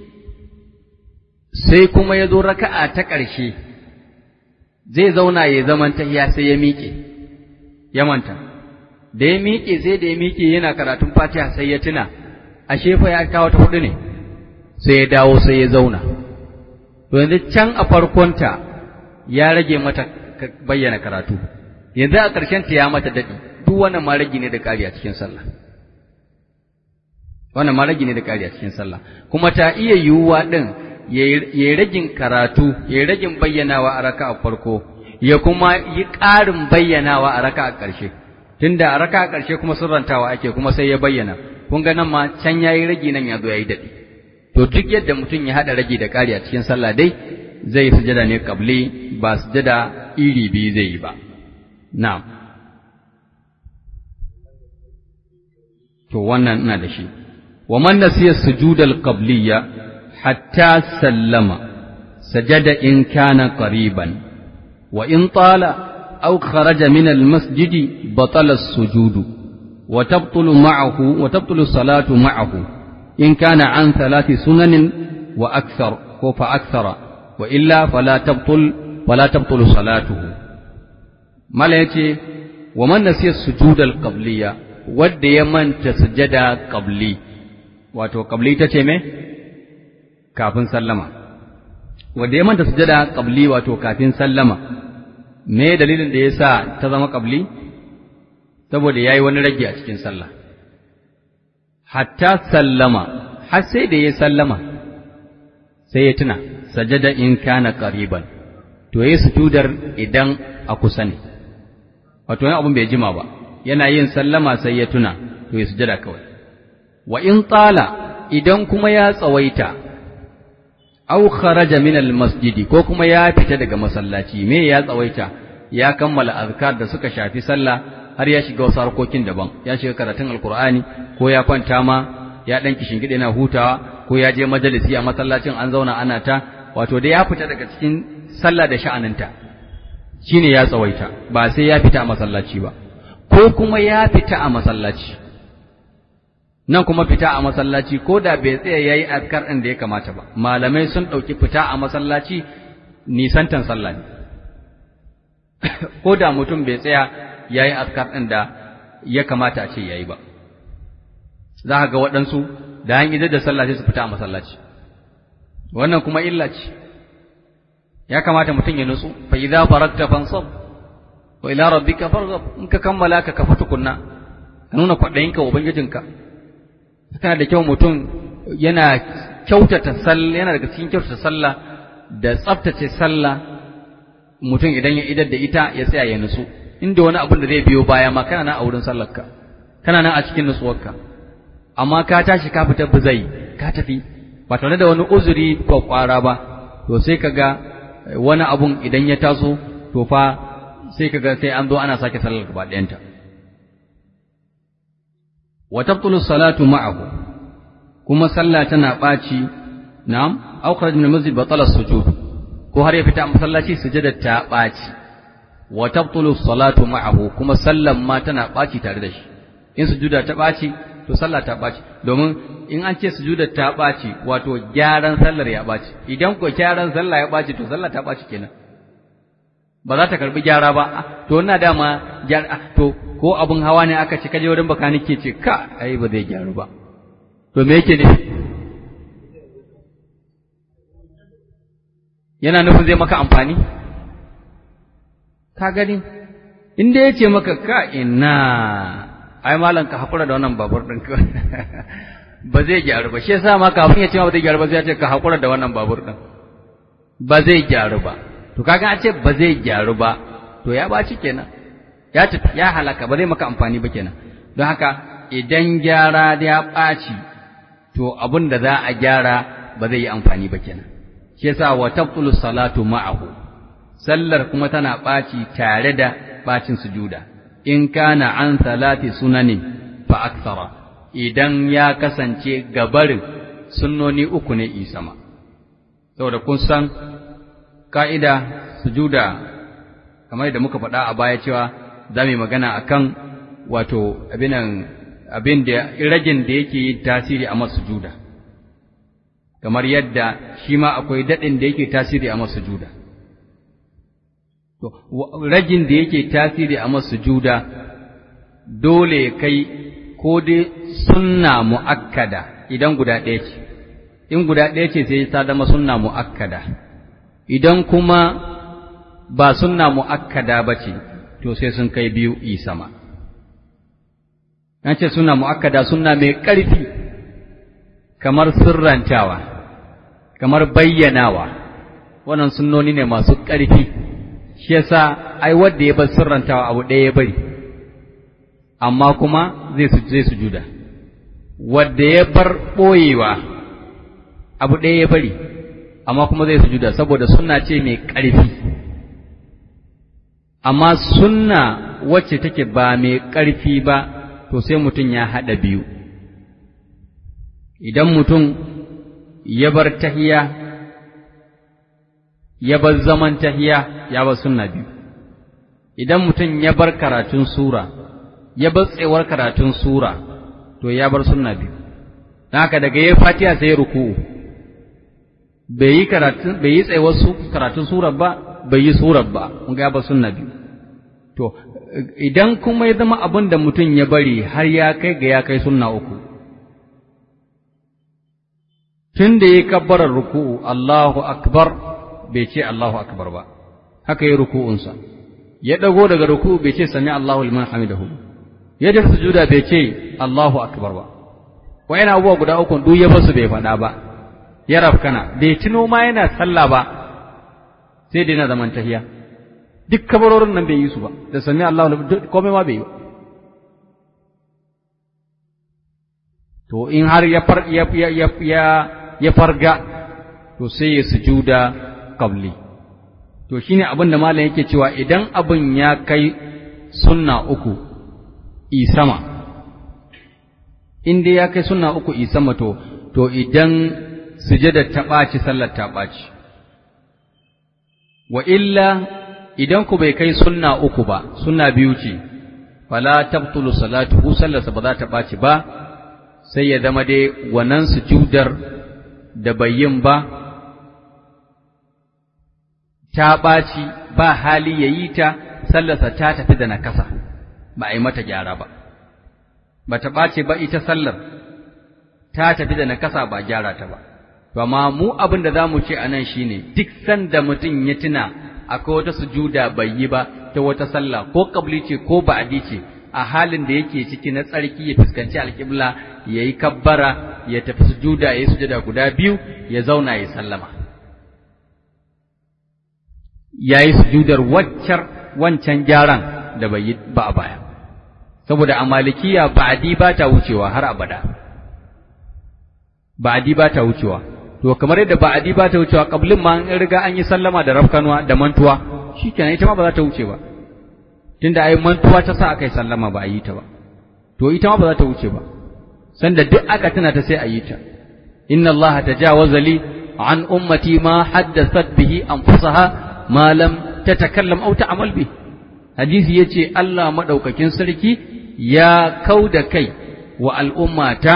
sai kuma ya zo raka'a ta ƙarshe zai zauna ya zaman tahiya sai ya miƙe ya manta da ya miƙe sai da ya miƙe yana karatun fatiha sai ya tuna ashe fa ya kawo ta hudu ne sai ya dawo sai ya zauna to yanzu can a farkonta ya rage mata bayyana karatu yanzu a ƙarshen ta ya mata daɗi duk wannan ma rage ne da ƙari a cikin sallah wannan ma rage ne da ƙari a cikin sallah kuma ta iya yiwuwa ɗin ya yi ragin karatu ya yi ragin bayyanawa a raka a farko ya kuma yi ƙarin bayyanawa a raka a ƙarshe tunda a raka a ƙarshe kuma sirrantawa ake kuma sai ya bayyana kun ga nan ma can ya yi ragi nan ya zo ya yi daɗi to duk yadda mutum ya haɗa ragi da ƙari a cikin sallah dai zai yi sujada ne kabli ba sujada iri biyu zai yi ba na'am to wannan ina da shi wa man nasiya sujudal qabliyya hatta sallama sajada in kana qariban wa in tala aw kharaja min al masjidi batala as-sujudu wa tabtulu ma'ahu wa tabtulu salatu ma'ahu in kana an thalathi sunanin wa akthar ko fa akthara wa illa fala tabtul fala tabtulu salatuhu mala yace wa man nasiya sujudal qabliyya wadda ya manta sujada qabli wato qabli tace me kafin sallama wadda ya manta sujada qabli wato kafin sallama me dalilin da yasa ta zama qabli saboda yayi wani rage a cikin sallah hatta sallama har sai da ya sallama sai ya tuna sajada in kana qariban to yayi sujudar idan a kusa ne wato wani abun bai jima ba yana yin sallama sai ya tuna to ya sujada kawai wa in tsala idan kuma ya tsawaita aw kharaja min al masjidi ko kuma ya fita daga masallaci me ya tsawaita ya kammala azkar da suka shafi sallah har ya shiga wasu harkokin daban ya shiga karatun alqur'ani ko ya kwanta ma ya dan kishingide na hutawa ko ya je majalisi a masallacin an zauna ana ta wato dai ya fita daga cikin sallah da sha'aninta shine ya tsawaita ba sai ya fita a masallaci ba ko kuma ya fita a masallaci nan kuma fita a masallaci ko da bai tsaya yayi azkar ɗin da ya kamata ba malamai sun ɗauki fita a masallaci nisantan sallah ne ko da mutum bai tsaya yayi azkar ɗin da ya kamata a ce yayi ba za ka ga waɗansu da an idar da sallah sai su fita a masallaci wannan kuma illa ce ya kamata mutum ya nutsu fa idza farakta fansab wa ila rabbika farghab in ka kammala ka kafa tukunna ka nuna kwaɗayinka ubangijinka tana da kyau mutum yana kyautata sallah yana daga cikin kyautata sallah da tsaftace sallah mutum idan ya idar da ita ya tsaya ya nutsu inda wani abin da zai biyo baya ma kana nan a wurin sallarka kana nan a cikin nutsuwarka amma ka tashi ka fita buzai ka tafi ba tare da wani uzuri kwakwara ba to sai ka ga wani abun idan ya taso to fa sai ka ga sai an zo ana sake sallar gaba ɗayanta wa tabtulu salatu ma'ahu kuma sallah tana ɓaci na'am aw kharaj min masjid batala sujud ko har ya fita a masallaci sujada ta ɓaci wa tabtulu salatu ma'ahu kuma sallan ma tana ɓaci tare da shi in sujuda ta ɓaci to sallah ta ɓaci domin in an ce sujuda ta ɓaci wato gyaran sallar ya ɓaci idan ko gyaran sallah ya ɓaci to sallah ta ɓaci kenan ba za ta karbi gyara ba to ina dama gyara to ko abun hawa ne aka ce kaje wurin bakanike ce ka ai ba zai gyaru ba to me yake nufi yana nufin zai maka amfani ka gani inda ya ce maka ka ina ai malam ka hakura da wannan babur din ka ba zai gyaru ba shi yasa ma kafin ya ce ma ba zai gyaru ba sai ya ce ka hakura da wannan babur din ba zai gyaru ba to kaga a ce ba zai gyaru ba to ya baci kenan ya tafi ya halaka ba zai maka amfani ba kenan don haka idan gyara da ya ɓaci to abin da za a gyara ba zai yi amfani ba kenan shi yasa wa tabtulu salatu ma'ahu sallar kuma tana ɓaci tare da ɓacin sujuda in kana an salati sunanin fa aksara idan ya kasance gabarin sunnoni uku ne isama saboda kun san ka'ida sujuda kamar yadda muka faɗa a baya cewa za mu yi magana akan wato abinan abin da ragin da yake yin tasiri a masujuda kamar yadda shi ma akwai daɗin da yake tasiri a masujuda to ragin da yake tasiri a masujuda dole kai ko dai sunna mu'akkada idan guda ɗaya ce in guda ɗaya ce sai ta zama sunna mu'akkada idan kuma ba sunna mu'akkada ba ce to sai sun kai biyu isama an ce suna mu'akkada suna mai ƙarfi kamar sirrantawa kamar bayyanawa wannan sunnoni ne masu ƙarfi shi yasa ai wanda ya bar sirrantawa abu ɗaya ya bari amma kuma zai su zai sujuda wanda ya bar ɓoyewa abu ɗaya ya bari amma kuma zai sujuda saboda sunna ce mai ƙarfi amma sunna wacce take ba mai ƙarfi ba to sai mutum ya haɗa biyu idan mutum ya bar tahiya ya bar zaman tahiya ya bar sunna biyu idan mutum ya bar karatun sura ya bar tsewar karatun sura to ya bar sunna biyu don haka daga ya fatiha sai ruku'u bai yi karatun bai yi tsewar karatun surar ba bai yi surar ba kun ga ya bar sunna biyu to idan kuma ya zama abin da mutum ya bari har ya kai ga ya kai sunna uku tun da ya kabbarar ruku'u Allahu akbar bai ce Allahu akbar ba haka ya ruku'unsa ya dago daga ruku'u bai ce sami Allahu liman hamidahu ya da sujuda bai ce Allahu akbar ba wayan abubuwa guda uku duk ya basu bai faɗa ba ya rafkana bai tuno ma yana sallah ba sai dai na zaman tahiya duk kabarorin nan bai yi su ba da sami Allah komai ma bai yi to in har ya far ya ya ya ya farga to sai ya sujuda qabli to shine abin da malam yake cewa idan abin ya kai sunna uku i sama in dai ya kai sunna uku i sama to to idan sujada ta ɓaci sallar ta ɓaci wa illa idan ku bai kai sunna uku ba sunna biyu ce fala tabtulu salatuhu sallarsa ba za ta ɓaci ba sai ya zama dai wannan sujudar da bai yin ba ta ɓaci ba hali ya yi ta sallarsa ta tafi da nakasa ba a yi mata gyara ba ba ta ɓace ba ita sallar ta tafi da nakasa ba gyara ta ba to amma mu abin da za mu ce a nan shine duk sanda mutum ya tuna akwai wata sujuda bai yi ba ta wata sallah ko kabli ce ko ba'adi ce a halin da yake ciki na tsarki ya fuskanci alƙibla ya yi kabbara ya tafi sujuda ya yi sujada guda biyu ya zauna ya sallama ya yi sujudar waccar wancan gyaran da bai yi ba a baya saboda a malikiya ba'adi ba ta wucewa har abada ba'adi ba ta wucewa to kamar yadda ba'adi ba ta wucewa kablin ma in riga an yi sallama da rafkanuwa da mantuwa shikenan ita ma ba za ta wuce ba tunda ai mantuwa ta sa aka yi sallama ba a yi ta ba to ita ma ba za ta wuce ba sanda duk aka tuna ta sai a yi ta inna Allah tajawaza li an ummati ma haddathat bihi anfusaha ma lam tatakallam aw ta'mal bi hadisi yace Allah madaukakin sarki ya kauda kai wa al'ummata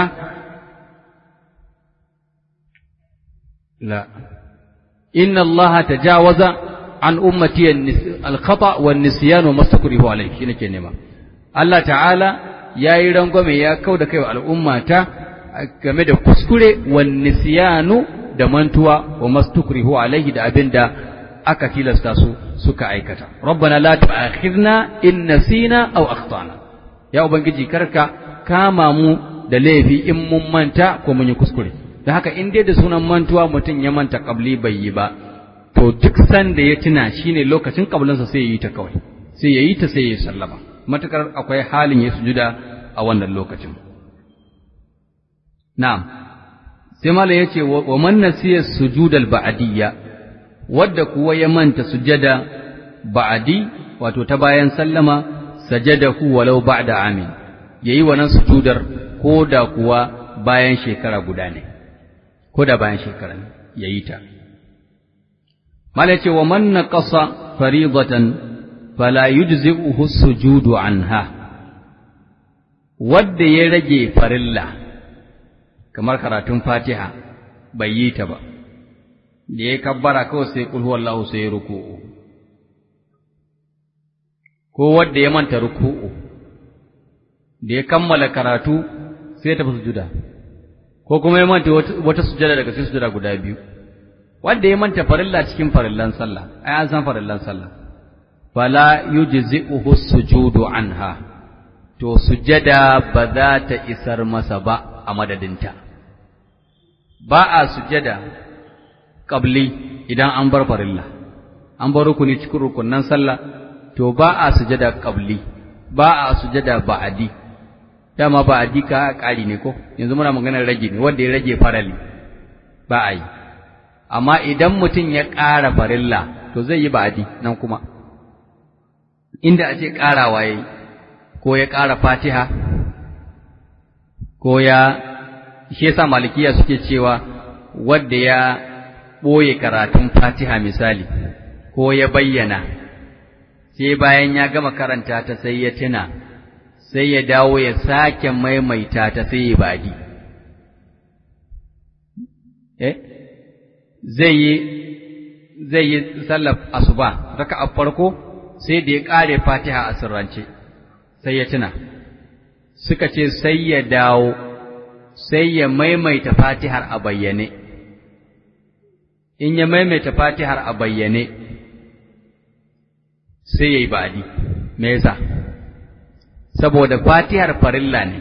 لا إن الله تجاوز عن أمتي الخطأ والنسيان وما استكره عليه شنو كلمة الله تعالى يا يرنغم يا كودا كيو الأمة game da kuskure wan nisyanu da mantuwa wa mastukrihu alaihi da abinda aka tilasta su suka aikata rabbana la tu'akhidna in nasina aw akhtana ya ubangiji karka kama mu da laifi in mun manta ko mun yi kuskure da haka in dai da sunan mantuwa mutum ya manta kabli bai yi ba to duk sanda ya tuna shine lokacin kablinsa sai ya yi ta kawai sai ya yi ta sai ya sallama matukar akwai halin ya sujuda a wannan lokacin na'am sai malam yace wa man nasiya sujudal ba'diyya wadda kuwa ya manta sujada ba'di wato ta bayan sallama sajadahu walau ba'da amin yayi wannan sujudar ko da kuwa bayan shekara guda ne ko da bayan shekara ne yayi ta malam yace wa man naqasa faridatan fala yujzi'uhu sujudu anha wadda ya rage farilla kamar karatun fatiha bai yi ta ba da ya kabbara kawai sai kulhu wallahu sai ya ruku'u ko wadda ya manta ruku'u da ya kammala karatu sai ya tafi sujuda ko kuma ya manta wata sujada daga cikin sujada guda biyu wanda ya manta farilla cikin farillan sallah ai an san farillan sallah fala yujzi'uhu sujudu anha to sujada ba za ta isar masa ba a madadinta ba a sujada qabli idan an bar farilla an bar rukuni cikin rukunnan sallah to ba a sujada qabli ba a sujada ba'adi dama ba'adi ka ƙari ne ko yanzu muna maganar rage ne wanda ya rage farali ba a yi amma idan mutum ya ƙara farilla to zai yi ba'adi nan kuma inda a ce ƙarawa ya yi ko ya ƙara fatiha ko ya shi yasa malikiya suke cewa wadda ya ɓoye karatun fatiha misali ko ya bayyana sai bayan ya gama karanta ta sai ya tuna sai ya dawo ya sake maimaita ta sai ya badi eh zai yi zai yi sallar asuba raka a farko sai da ya ƙare fatiha a sirrance sai ya tuna suka ce sai ya dawo sai ya maimaita fatihar a bayyane in ya maimaita fatihar a bayyane sai ya yi ba'adi me yasa saboda fatihar farilla ne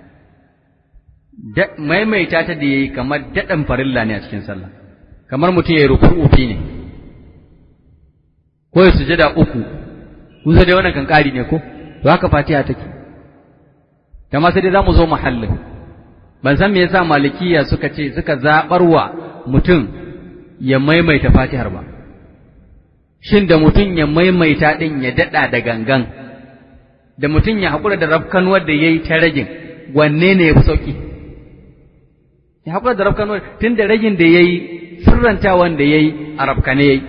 maimaita ta da ya yi kamar daɗin farilla ne a cikin sallah kamar mutum ya yi ruku'u fi ne ko ya sujada uku kusa dai wannan kan ƙari ne ko to haka fatiha take kama sai dai za mu zo muhallin ban san me yasa malikiya suka ce suka zaɓarwa mutum ya maimaita fatihar ba shin da mutum ya maimaita ɗin ya daɗa da gangan da mutum ya haƙura da rafkanuwar da ya yi ta ragin wanne ne ya fi sauƙi ya haƙura da rafkanuwar tun da ragin da ya yi sirrantawan da ya yi a rafkane ya yi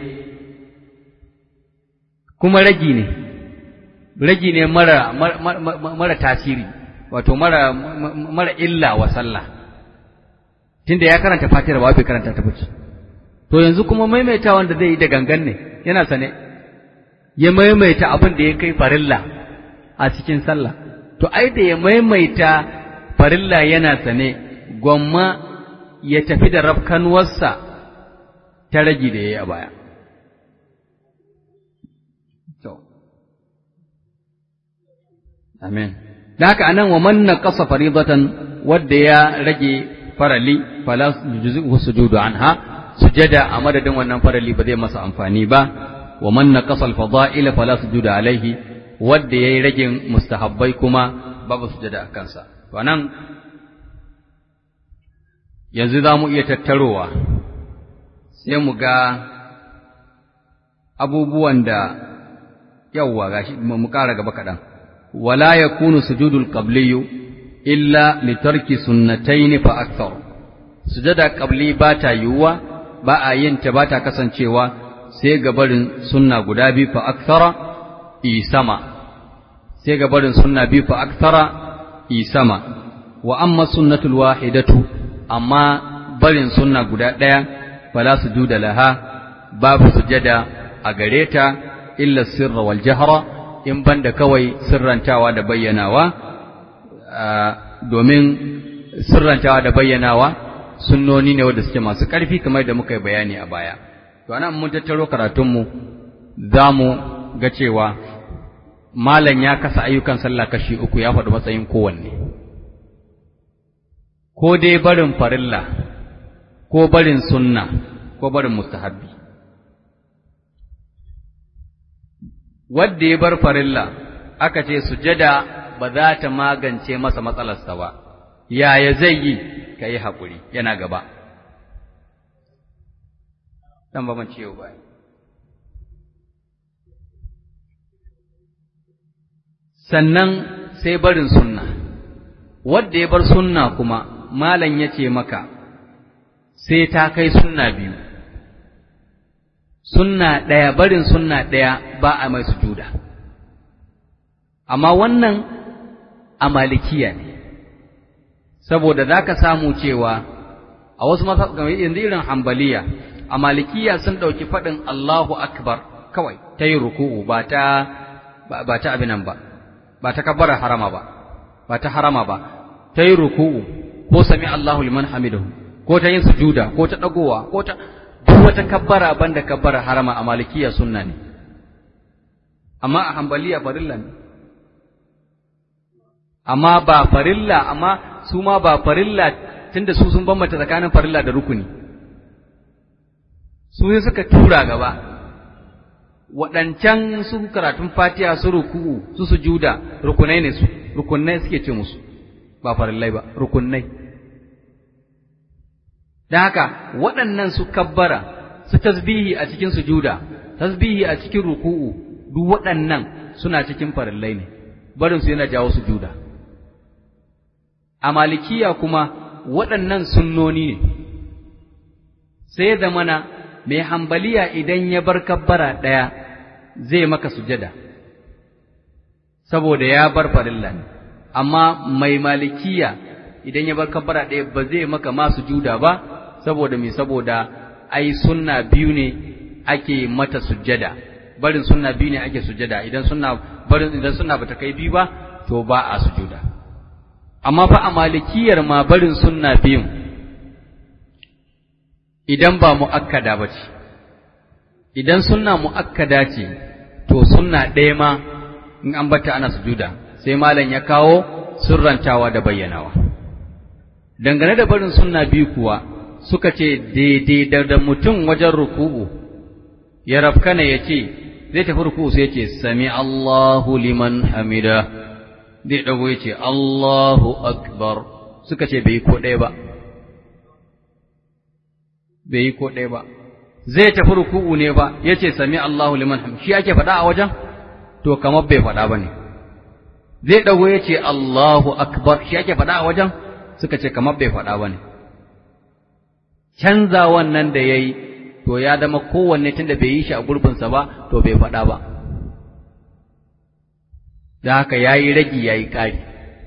kuma ragi ne ragi ne mara, mara, tasiri wato mara, mara illa wa sallah tunda ya karanta fatihar ba bai karanta ta bace to yanzu kuma maimaita wanda zai yi da gangan ne yana sane ya maimaita abin da ya kai farilla a cikin sallah to ai da ya maimaita farilla yana sane gwamma ya tafi da rafkanuwarsa ta ragi da ya yi a baya Amin. Da haka anan wa man naqasa faridatan wadda ya rage farali fala yujzi'u sujudu anha sujada a madadin wannan farali ba zai masa amfani ba wa man naqasa al-fada'ila fala sujuda alaihi wadda yayi ragin mustahabbai kuma babu sujada a kansa to anan yanzu za mu iya tattarowa sai mu ga abubuwan da yawwa gashi mu ƙara gaba kaɗan ولا يكون سجود القبلي إلا لترك سنتين فأكثر سجد قبلي باتا يوا با yin ta bata kasancewa sai gabarin sunna guda biyu fa akthara isama sai gabarin sunna biyu fa akthara isama wa amma sunnatul wahidatu amma barin sunna guda daya fala sujuda laha babu sujada a gareta illa sirra wal jahra in banda kawai sirrantawa da bayyanawa domin sirrantawa da bayyanawa sunnoni ne wanda suke masu ƙarfi kamar da muka yi bayani a baya to anan mun tattaro karatunmu za mu ga cewa malam ya kasa ayyukan sallah kashi uku ya faɗi matsayin kowanne ko dai barin farilla ko barin sunna ko barin mustahabbi wadda ya bar farilla aka ce sujada ba za ta magance masa matsalarsa ba yaya zai yi ka yi haƙuri yana gaba dan ba man ciwo ba sannan sai barin sunna wanda ya bar sunna kuma malam ya ce maka sai ta kai sunna biyu sunna ɗaya barin sunna ɗaya ba a mai sujuda amma wannan a malikiya ne saboda za ka samu cewa a wasu yanzu irin hambaliya a malikiya sun ɗauki faɗin Allahu akbar kawai ta yi ruku'u ba ta ba ta abinan ba ba ta kabbara harama ba ba ta harama ba ta yi ruku'u ko sami Allahu liman hamidahu ko ta yin sujuda ko ta ɗagowa ko ta duk wata kabbara banda kabbara harama a malikiya sunna ne amma a hambaliya farilla ne amma ba farilla amma su ma ba farilla tunda su sun bambanta tsakanin farilla da rukuni su sai suka tura gaba waɗancan su karatun fatiha su ruku'u su sujuda rukunai ne su rukunai suke ce musu ba farillai ba rukunai don haka waɗannan su kabbara su tasbihi a cikin sujuda tasbihi a cikin ruku'u duk waɗannan suna cikin farillai ne barin su yana jawo sujuda a malikiya kuma waɗannan sunnoni ne sai da mana mai hambaliya idan ya bar kabbara ɗaya zai maka sujada saboda ya bar farilla ne amma mai malikiya idan ya bar kabbara ɗaya ba zai maka ma sujuda ba saboda me saboda ai sunna biyu ne ake mata sujada barin sunna biyu ne ake sujada idan sunna barin idan sunna bata kai biyu ba to ba a sujuda amma fa a malikiyar ma barin sunna biyun idan ba mu'akkada ba ce idan sunna mu'akkada ce to sunna ɗaya ma in an bata ana sujuda sai malam ya kawo surrantawa da bayyanawa dangane da barin sunna biyu kuwa suka ce daidai da mutum wajen ruku'u ya rafkana ya ce zai tafi ruku'u sai ya ce sami Allahu liman hamida zai ɗago ya ce Allahu akbar suka ce bai yi ko ɗaya ba bai yi ko ɗaya ba zai tafi ruku'u ne ba ya ce sami Allahu liman hamida shi ake faɗa a wajen to kamar bai faɗa ba ne zai ɗago ya ce Allahu akbar shi ake faɗa a wajen suka ce kamar bai faɗa ba ne canza wannan da ya yi to ya zama kowanne tun da bai yi shi a gurbinsa ba to bai faɗa ba da haka ya yi ragi ya yi ƙari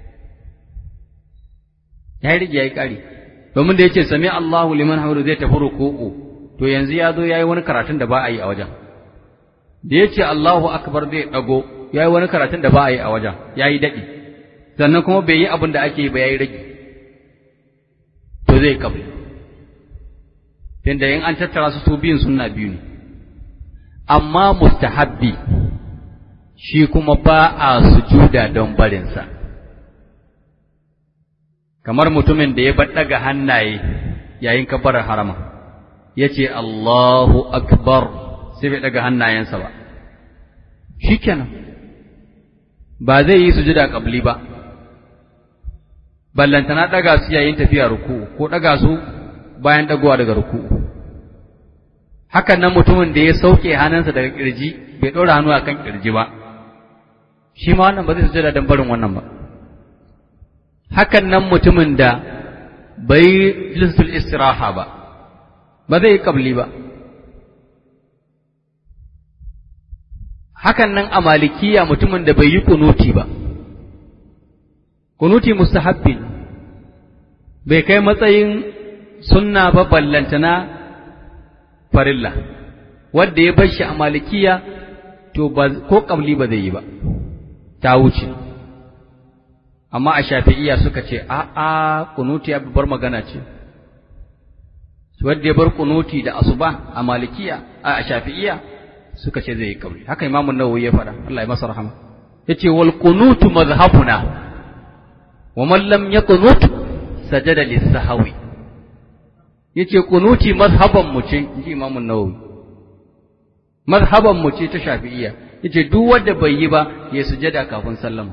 ya yi ragi ya yi ƙari domin da ya ce sami Allahu liman hamdu zai tafi ruku'u to yanzu ya zo ya yi wani karatun da ba a yi a wajen da ya ce Allahu akbar zai ɗago ya yi wani karatun da ba a yi a wajen ya yi daɗi sannan kuma bai yi abin da ake yi ba ya yi ragi to zai kabli tunda in an tattara su su biyun sunna biyu ne amma mustahabbi shi kuma ba a sujuda don barinsa kamar mutumin da ya daga hannaye yayin kabarar harama ya ce Allahu akbar sai bai daga hannayensa ba shikenan ba zai yi sujuda kabli ba ballantana daga su yayin tafiya ruku ko daga su bayan dagowa daga ruku hakan nan mutumin da ya sauke hannunsa daga kirji bai ɗora hannu akan kirji ba shi ma wannan ba zai sujada don barin wannan ba hakan nan mutumin da bai jilsul istiraha ba ba zai yi kabli ba hakan nan a malikiya mutumin da bai yi kunuti ba kunuti mustahabbi bai kai matsayin sunna ba ballantana farilla wanda ya bar shi a malikiya to ba ko kabli ba zai yi ba ta wuce amma a shafi'iya suka ce a a kunuti ya bar magana ce wanda ya bar kunuti da asuba a malikiya a shafi'iya suka ce zai yi kabli haka imamun nawawi ya faɗa Allah ya masa rahama yace wal kunutu mazhabuna wa man lam yaqnut sajada lis-sahwi yace kunuti mazhaban mu ce inji imamun nawawi mazhaban mu ce ta shafi'iyya yace duk wanda bai yi ba ya sujada kafin sallama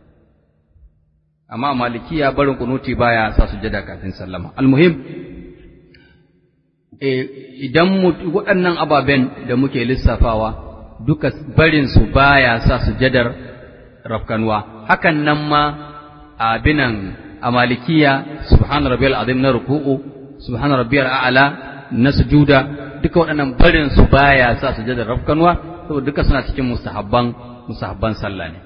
amma malikiya barin kunuti baya sa sujada kafin sallama almuhim idan waɗannan ababen da muke lissafawa duka barinsu baya sa sujadar rafkanwa hakan nan ma abinan a malikiya subhana rabbiyal azim na ruku'u subhana rabbiyal a'la na sujuda duka waɗannan barin su baya sa sujadar rafkanwa saboda duka suna cikin mustahabban mustahabban sallah ne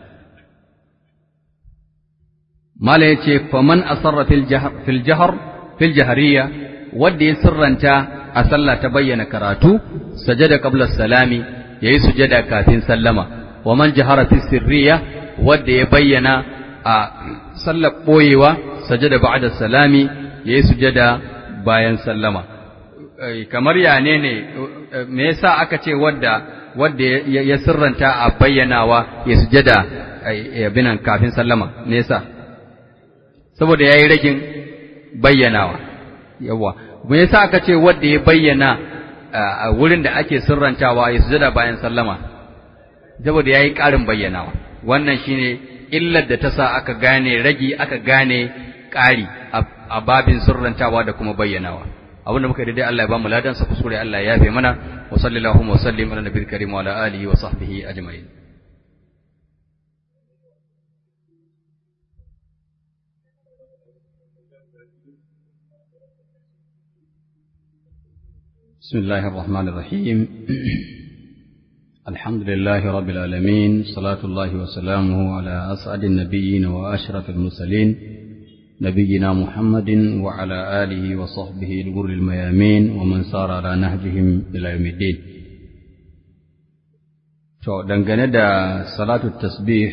mala yace faman asarra fil jahr fil jahr fil jahriya wanda ya sirranta a sallah ta bayyana karatu sajada qabla salami yayi sujada kafin sallama wa man jahara fi sirriya wanda ya bayyana a sallar boyewa sajada ba'da salami yayi sujada bayan sallama kamar ya ne ne me yasa aka ce wadda wadda ya sirranta a bayyanawa ya sujada binan kafin sallama me yasa saboda yayi ragin bayyanawa yawa me yasa aka ce wadda ya bayyana a wurin da ake sirrantawa ya sujada bayan sallama saboda yayi ƙarin bayyanawa wannan shine illar da ta sa aka gane ragi aka gane ƙari a babin sirrantawa da kuma bayyanawa abin da muka daidai Allah ya ba mu ladan sa kusure Allah ya yafe mana wa sallallahu wa sallim ala nabiyil karim wa ala alihi wa sahbihi ajma'in بسم الله الرحمن الرحيم الحمد لله رب العالمين صلاة الله وسلامه على أسعد النبيين وأشرف المرسلين نبينا محمد وعلى آله وصحبه الغر الميامين ومن سار على نهجهم إلى يوم الدين To, dangane da salatu tasbih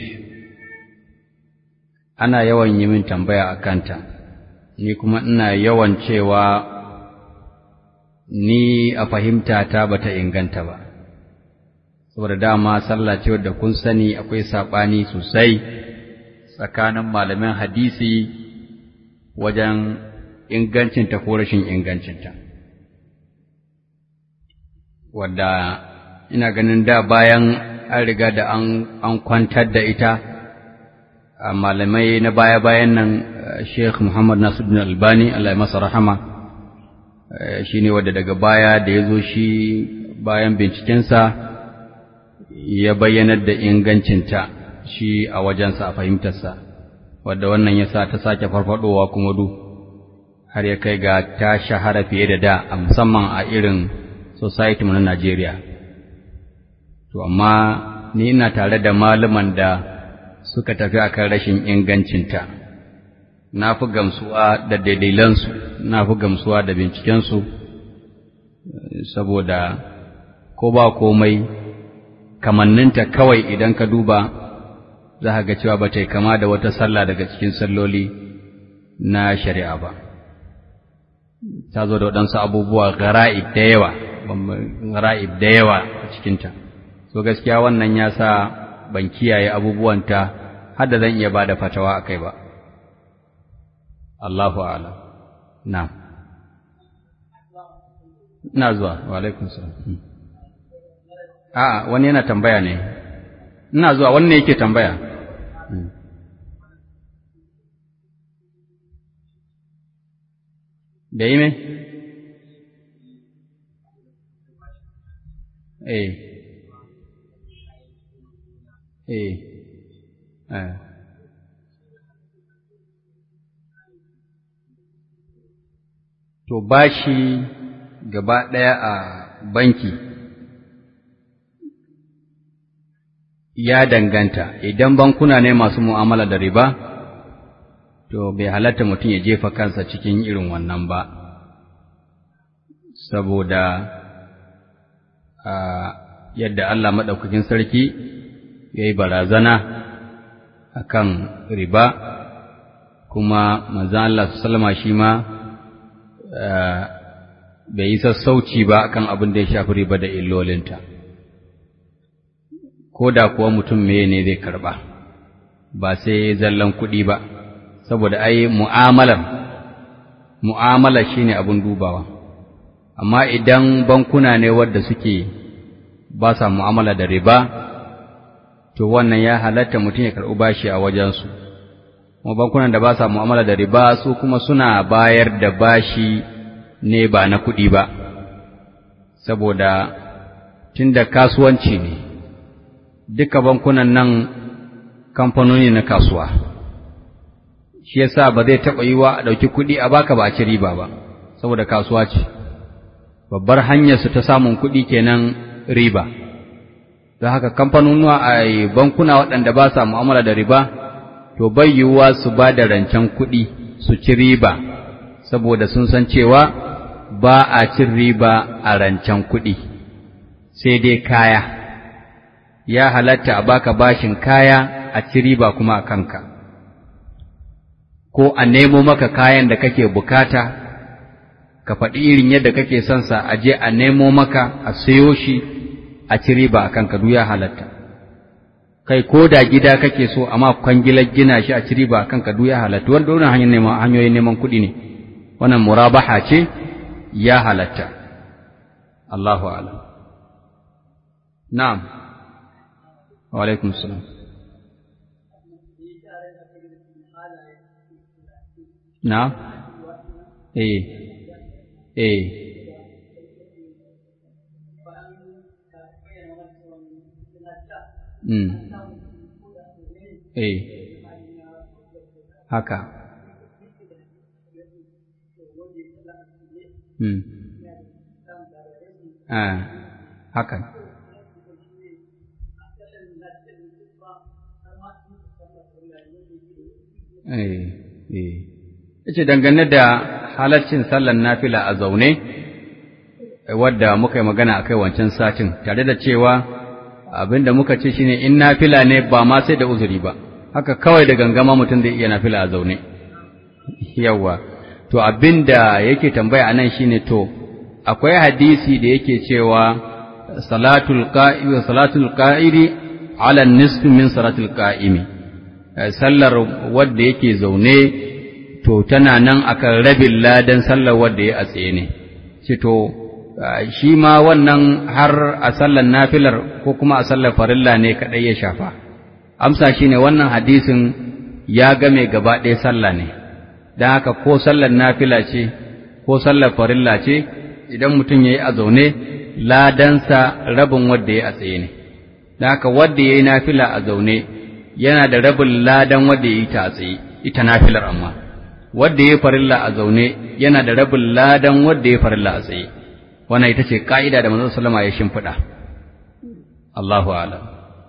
ana yawan yi min tambaya a kanta, ni kuma ina yawan cewa ni a fahimta ta bata inganta ba, saboda dama sallah ce wadda kun sani akwai saɓani sosai tsakanin malamin hadisi wajen ingancinta ko rashin ingancinta. Wadda ina ganin da bayan an riga da an kwantar da ita, a malamai na baya-bayan nan Sheikh Muhammad Nasiruddin Albani, Allah ya masa rahama, shi ne wadda daga baya da ya zo shi bayan bincikensa ya bayyanar da ingancinta shi a wajensa a fahimtarsa. wadda wannan ya sa ta sake farfadowa kuma du har ya kai ga ta shahara fiye da da a musamman a irin society mu na Najeriya. To amma ni ina tare da malaman da suka tafi akan rashin ingancinta. Na fi gamsuwa da daidailansu, na fi gamsuwa da bincikensu, saboda ko ba komai kamanninta kawai idan ka duba za ka ga cewa ba ta yi kama da wata sallah daga cikin salloli na shari'a ba. Ta zo da waɗansu abubuwa gara'ib da yawa, gara'ib da yawa a cikinta. So gaskiya wannan ya sa ban kiyaye abubuwanta har da zan iya ba da fatawa a kai ba. Allahu ala. Na. Ina zuwa, wa alaikun salam. A'a, wani yana tambaya ne. Ina zuwa, wannan yake tambaya. da yi mai? Eh, eh, eh. To, bashi gaba ɗaya a banki ya danganta, idan bankuna ne masu mu'amala da riba, to bai halatta mutum ya jefa kansa cikin irin wannan ba, saboda a yadda Allah maɗaukakin sarki ya yi barazana a kan riba, kuma manzan Allah su salama shi ma bai yi sassauci ba akan abin da ya shafi riba da illolinta. Ko da kuwa mutum meye ne zai karɓa, ba sai zallan kuɗi ba. saboda ai mu'amalar mu'amala shine abun dubawa amma idan bankuna ne wadda suke ba sa mu'amala da riba to wannan ya halatta mutum ya karɓi bashi a wajensu kuma bankunan da ba sa mu'amala da riba su kuma suna bayar da bashi ne ba na kuɗi ba saboda tunda kasuwanci ne duka bankunan nan kamfanoni na kasuwa shi yasa ba zai taɓa yiwa a ɗauki kuɗi a baka ba a ci riba ba saboda kasuwa ce babbar hanyar su ta samun kuɗi kenan riba don haka kamfanonuwa a bankuna waɗanda ba sa mu'amala da riba to bai yiwuwa su ba da rancen kuɗi su ci riba saboda sun san cewa ba a cin riba a rancen kuɗi sai dai kaya ya halatta a baka bashin kaya a ci riba kuma a kanka ko a nemo maka kayan da kake bukata ka faɗi irin yadda kake son sa a je a nemo maka a sayo shi a ci riba a kanka duk ya halatta kai ko da gida kake so amma kwangilar gina shi a ci riba a kanka duk ya halatta wanda wannan hanyar neman hanyoyin neman kuɗi ne wannan murabaha ce ya halatta Allahu a'lam na'am wa alaikum salam na'am eh eh Mm. Eh. Haka. Mm. Ah, haka. Eh, eh. Yace dangane da halaccin sallar nafila a zaune, wadda muka yi magana akai wancan satin, tare da cewa abin da muka ce shine in nafila ne ba ma sai da uzuri ba haka kawai da gangama mutum zai iya nafila a zaune yawa to abin da yake tambaya anan shine to akwai hadisi da yake cewa salatul qa'imi salatul qa'idi ala nisfi min salatul qa'imi sallar wanda yake zaune to tana nan akan rabin ladan sallar wanda ya a tsaye ne ce to shi ma wannan har a sallar nafilar ko kuma a sallar farilla ne kaɗai ya shafa amsa shi ne wannan hadisin ya game gaba ɗaya sallah ne don haka ko sallar nafila ce ko sallar farilla ce idan mutum ya yi a zaune ladansa rabin wadda ya a tsaye ne don haka wadda ya yi nafila a zaune yana da rabin ladan wadda ya yi ta a tsaye ita nafilar amma wadda ya yi farilla a zaune yana da rabin ladan wadda ya yi farilla a tsaye wannan ita ce ka'ida da manzon sallama ya shimfiɗa Allahu a'lam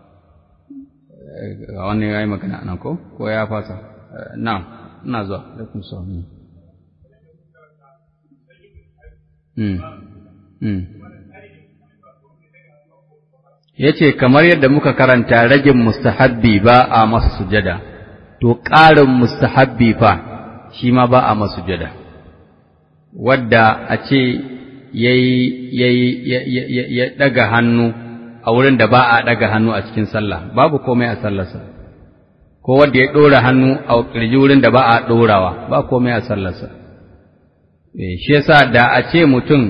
ga wannan yayi magana nan ko ko ya fasa na'am ina zuwa alaikum salam mm mm yace kamar yadda muka karanta ragin mustahabbi ba a masa sujada to ƙarin mustahabbi fa shi ma ba a masa sujada wadda a ce ya ɗaga hannu a wurin da ba a ɗaga hannu a cikin sallah babu komai a sallarsa ko wanda ya ɗora hannu a ƙirji wurin da ba a ɗorawa ba komai a sallarsa shi yasa da a ce mutum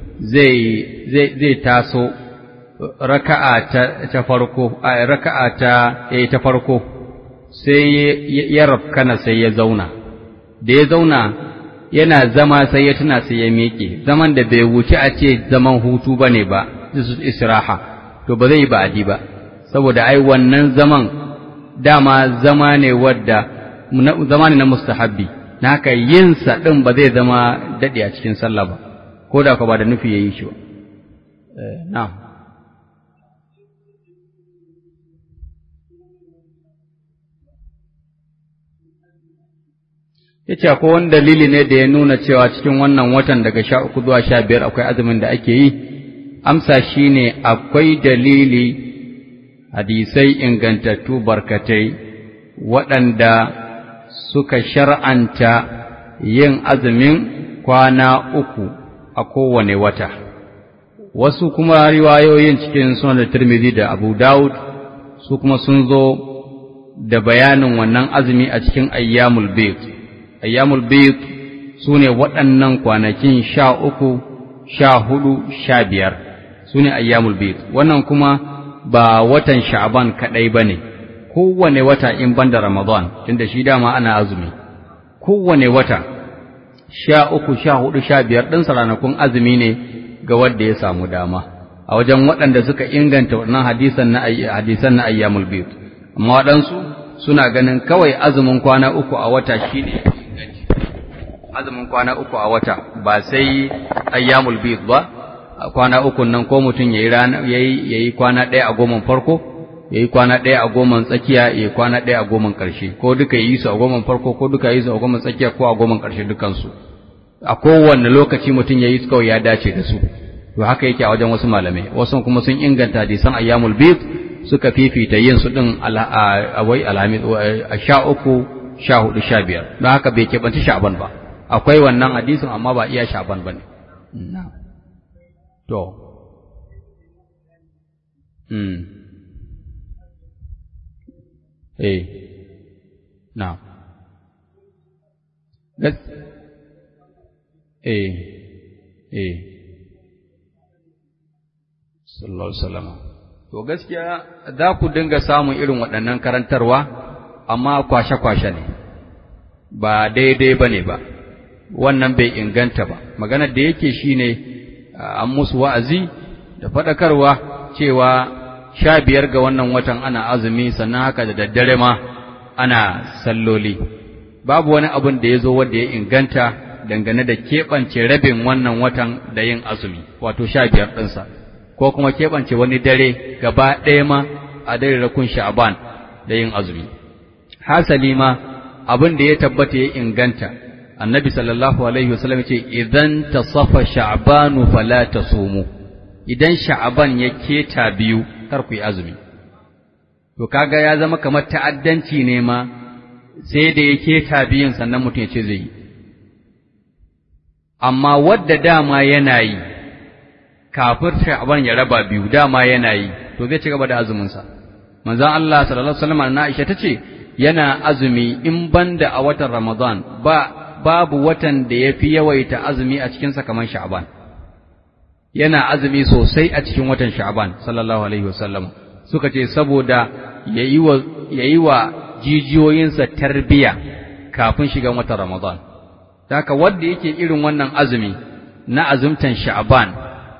zai taso raka'a ta farko a raka'a ta ta farko sai ya rafkana sai ya zauna da ya zauna yana zama sai ya tuna sai ya miƙe zaman da bai wuce a ce zaman hutu ba ne ba israha to ba zai yi ba'adi ba saboda ai wannan zaman dama zama ne wadda zama ne na mustahabbi na haka yin sa din ba zai zama daɗe a cikin sallah ba ko da ka ba da nufi yayi shi ba na'am ya ce akwai wani dalili ne da ya nuna cewa cikin wannan watan daga sha uku zuwa sha biyar akwai azumin da ake yi amsa shi ne akwai dalili hadisai ingantattu barkatai waɗanda suka shar'anta yin azumin kwana uku a kowane wata wasu kuma riwayoyin cikin sunan da Tirmidhi da Abu Dawud su kuma sun zo da bayanin wannan azumi a cikin ayyamul bayt ayyamul bayt su ne waɗannan kwanakin sha uku sha hudu sha biyar su ne ayyamul bayt wannan kuma ba watan sha'aban kaɗai ba ne kowane wata in banda ramadan tunda shi dama ana azumi kowane wata sha uku sha hudu sha biyar ɗinsa ranakun azumi ne ga wanda ya samu dama a wajen waɗanda suka inganta wannan hadisan na hadisan na ayyamul bid amma waɗansu suna ganin kawai azumin kwana uku a wata shine azumin kwana uku a wata ba sai ayyamul bid ba kwana uku nan ko mutum yayi rana yayi yayi kwana ɗaya a goman farko yayi kwana ɗaya a goman tsakiya yayi kwana ɗaya a goman ƙarshe ko duka yi su a goman farko ko duka yi su a goman tsakiya ko a goman ƙarshe dukansu a kowanne lokaci mutum yayi su kawai ya dace da su to haka yake a wajen wasu malamai wasu kuma sun inganta hadisan ayyamul bid suka fifita yin su din a wai alhamis a sha uku sha hudu sha biyar don haka bai keɓanci sha'ban ba akwai wannan hadisin amma ba iya sha'ban ba ne to hmm eh na gas eh eh sallallahu alaihi wasallam to gaskiya za ku dinga samun irin waɗannan karantarwa amma kwashe-kwashe ne ba daidai ba ne ba wannan bai inganta ba maganar da yake shine an musu wa'azi da faɗakarwa cewa sha biyar ga wannan watan ana azumi sannan haka da daddare ma ana salloli babu wani abin da ya zo wanda ya inganta dangane da keɓance rabin wannan watan da yin azumi wato sha biyar ɗinsa ko kuma keɓance wani dare gaba ɗaya ma a dare rakun sha'aban da yin azumi hasali ma abin da ya tabbata ya inganta annabi sallallahu alaihi wasallam ce idan tasafa sha'banu fala tasumu idan sha'aban ya keta biyu kar ku yi azumi to kaga ya zama kamar ta'addanci ne ma sai da ya keta biyun sannan mutum ya ce zai yi amma wadda dama yana yi kafir sha'aban ya raba biyu dama yana yi to zai ci gaba da azuminsa manzon Allah sallallahu alaihi wasallam na Aisha tace yana azumi in banda a watan Ramadan ba babu watan da yafi yawaita azumi a cikin sa kamar Sha'ban yana azumi sosai a cikin watan Sha'ban sallallahu alaihi wasallam suka ce saboda yayi wa yayi wa jijiyoyinsa tarbiya kafin shigan watan Ramadan haka wanda yake irin wannan azumi na azumtan Sha'ban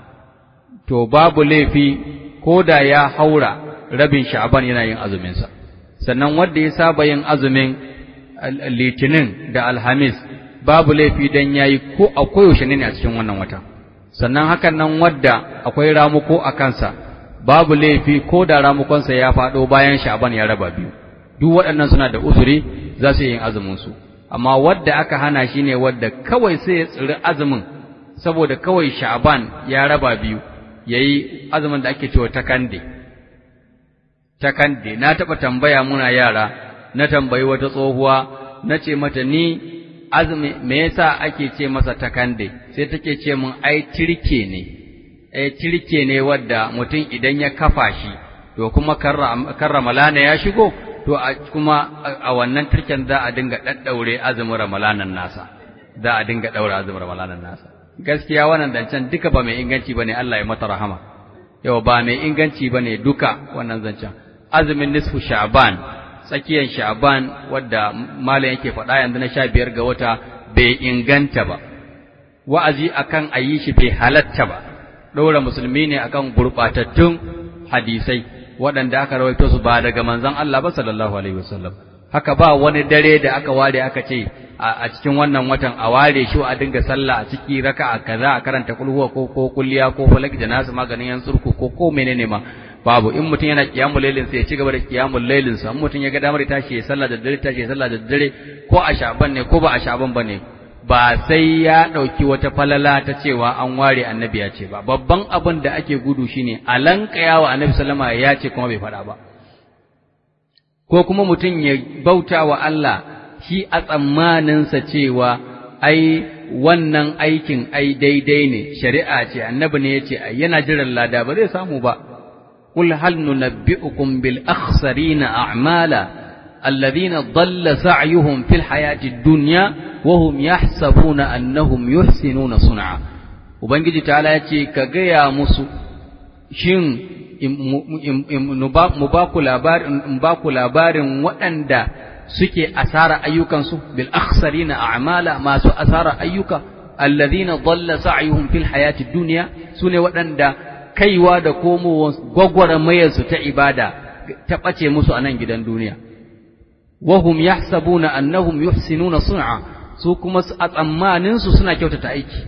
to babu laifi ko da ya haura rabin sha'aban yana yin azuminsa sannan wanda ya saba yin azumin litinin da alhamis babu laifi dan yayi ko a koyaushe ne a cikin wannan wata sannan hakan nan wadda akwai ramuko a kansa babu laifi ko da ramukonsa ya faɗo bayan sha'aban ya raba biyu duk waɗannan suna da uzuri za su yi yin azumin su amma wadda aka hana shi ne wadda kawai sai ya tsiri azumin saboda kawai sha'aban ya raba biyu yayi azumin da ake cewa takande takande na taba tambaya muna yara na tambayi wata tsohuwa nace mata ni azumi me yasa ake ce masa takande sai take ce mun ai tirke ne ai tirke ne wadda mutum idan ya kafa shi to kuma karra malana ya shigo to a kuma a wannan tirken za a dinga daddaure azumin ramalanan nasa za a dinga daura azumin ramalanan nasa gaskiya wannan zancen duka ba mai inganci bane Allah ya mata rahama yau ba mai inganci bane duka wannan zancen azumin nisfu sha'ban tsakiyar sha'ban wadda malam yake faɗa yanzu na sha biyar ga wata bai inganta ba wa'azi akan a yi shi bai halatta ba ɗaura musulmi ne akan gurɓatattun hadisai waɗanda aka rawaito su ba daga manzon Allah ba sallallahu alaihi wasallam haka ba wani dare da aka ware aka ce a cikin wannan watan a ware shi a dinga sallah a ciki raka'a kaza a karanta kulhuwa ko ko kulliya ko falak da nasu maganin yan surku ko ko menene ma babu in mutum yana kiyamul lailin sai ya ci gaba da kiyamul lailin sa mutum ya ga damar tashi ya sallah da dare tashi ya sallah da dare ko a shaban ne ko ba a shaban bane ba sai ya dauki wata falala ta cewa an ware annabi ya ce ba babban abin da ake gudu shine alankaya wa annabi sallama ya ce kuma bai faɗa ba ko kuma mutum ya bauta wa Allah shi a tsammaninsa cewa ai wannan aikin ai daidai ne shari'a ce annabi ne ya ce ai yana jiran lada ba zai samu ba qul hal nunabbi'ukum bil akhsarina a'mala alladhina dhalla sa'yuhum fil hayati dunya wa hum yahsabuna annahum yuhsinuna sun'a ubangiji ta'ala ya ce ka gaya musu shin mu ba ku labarin waɗanda suke asara ayyukansu bil akhsarina a'mala masu asara ayyuka alladhina dhalla sa'yuhum fil hayati dunya sune waɗanda kaiwa da komowa gwagwarmayar su ta ibada ta ɓace musu a nan gidan duniya wahum yahsabuna annahum yuhsinuna sun'a su kuma a tsammanin su suna kyautata aiki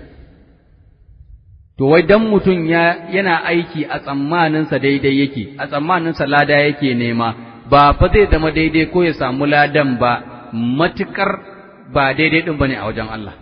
to wai dan mutum ya yana aiki a tsammanin sa daidai yake a tsammanin sa lada yake nema ba fa zai zama daidai ko ya samu ladan ba matukar ba daidai din bane a wajen Allah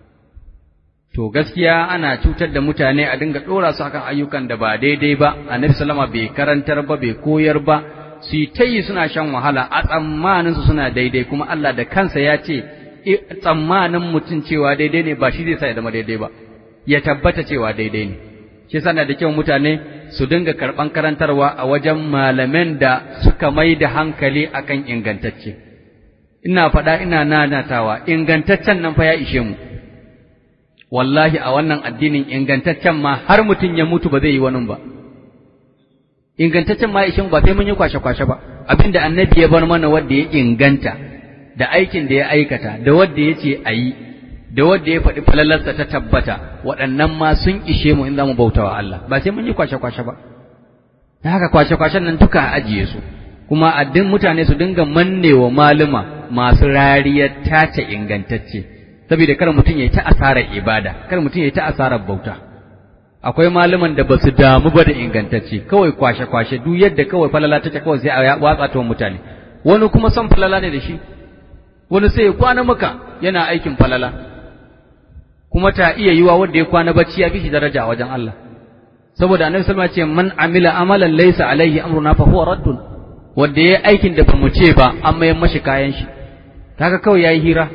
to gaskiya ana cutar da mutane a dinga dora su akan ayyukan da ba daidai ba annabi sallama bai karantar ba bai koyar ba su yi ta yi suna shan wahala a tsammanin su suna daidai kuma Allah da kansa ya ce tsammanin mutum cewa daidai ne ba shi zai sa ya zama daidai ba ya tabbata cewa daidai ne shi yasa da kyau mutane su dinga karban karantarwa a wajen malaman da suka mai da hankali akan ingantacce ina faɗa ina nanatawa ingantaccen nan fa ya ishe mu wallahi a wannan addinin ingantaccen ma har mutum ya mutu ba zai yi wani ba ingantaccen ma ishin ba sai mun yi kwashe-kwashe ba abinda annabi ya bar mana wanda ya inganta da aikin da ya aikata da wanda ya ce a yi da wanda ya faɗi falalarsa ta tabbata waɗannan ma sun ishe mu in za mu bautawa Allah ba sai mun yi kwashe-kwashe ba da haka kwashe-kwashen nan duka a ajiye su kuma addin mutane su dinga mannewa maluma masu rariyar tace ingantacce saboda kar mutum ya yi ta asarar ibada kar mutum ya yi ta asarar bauta akwai malaman da ba su damu ba da ingantacce kawai kwashe-kwashe duk yadda kawai falala take kawai sai a watsa ta mutane wani kuma son falala ne da shi wani sai ya kwana maka yana aikin falala kuma ta iya yiwa wanda ya kwana bacci ya fi shi daraja a wajen Allah saboda annabi sallallahu alaihi wasallam ce man amila amalan laysa alaihi amruna fa huwa raddun wanda yayi aikin da bamu ce ba an mayar mashi kayan shi kaga kawai yayi hira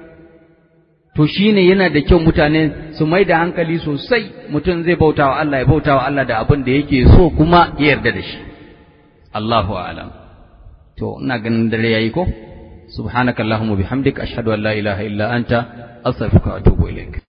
to shine yana da kyau mutane su mai da hankali sosai mutum zai bauta wa Allah ya bauta wa Allah da abin da yake so kuma ya yarda da shi Allahu a'lam to ina ganin dare yayi ko subhanakallahumma bihamdika ashhadu an la ilaha illa anta astaghfiruka wa atubu ilaik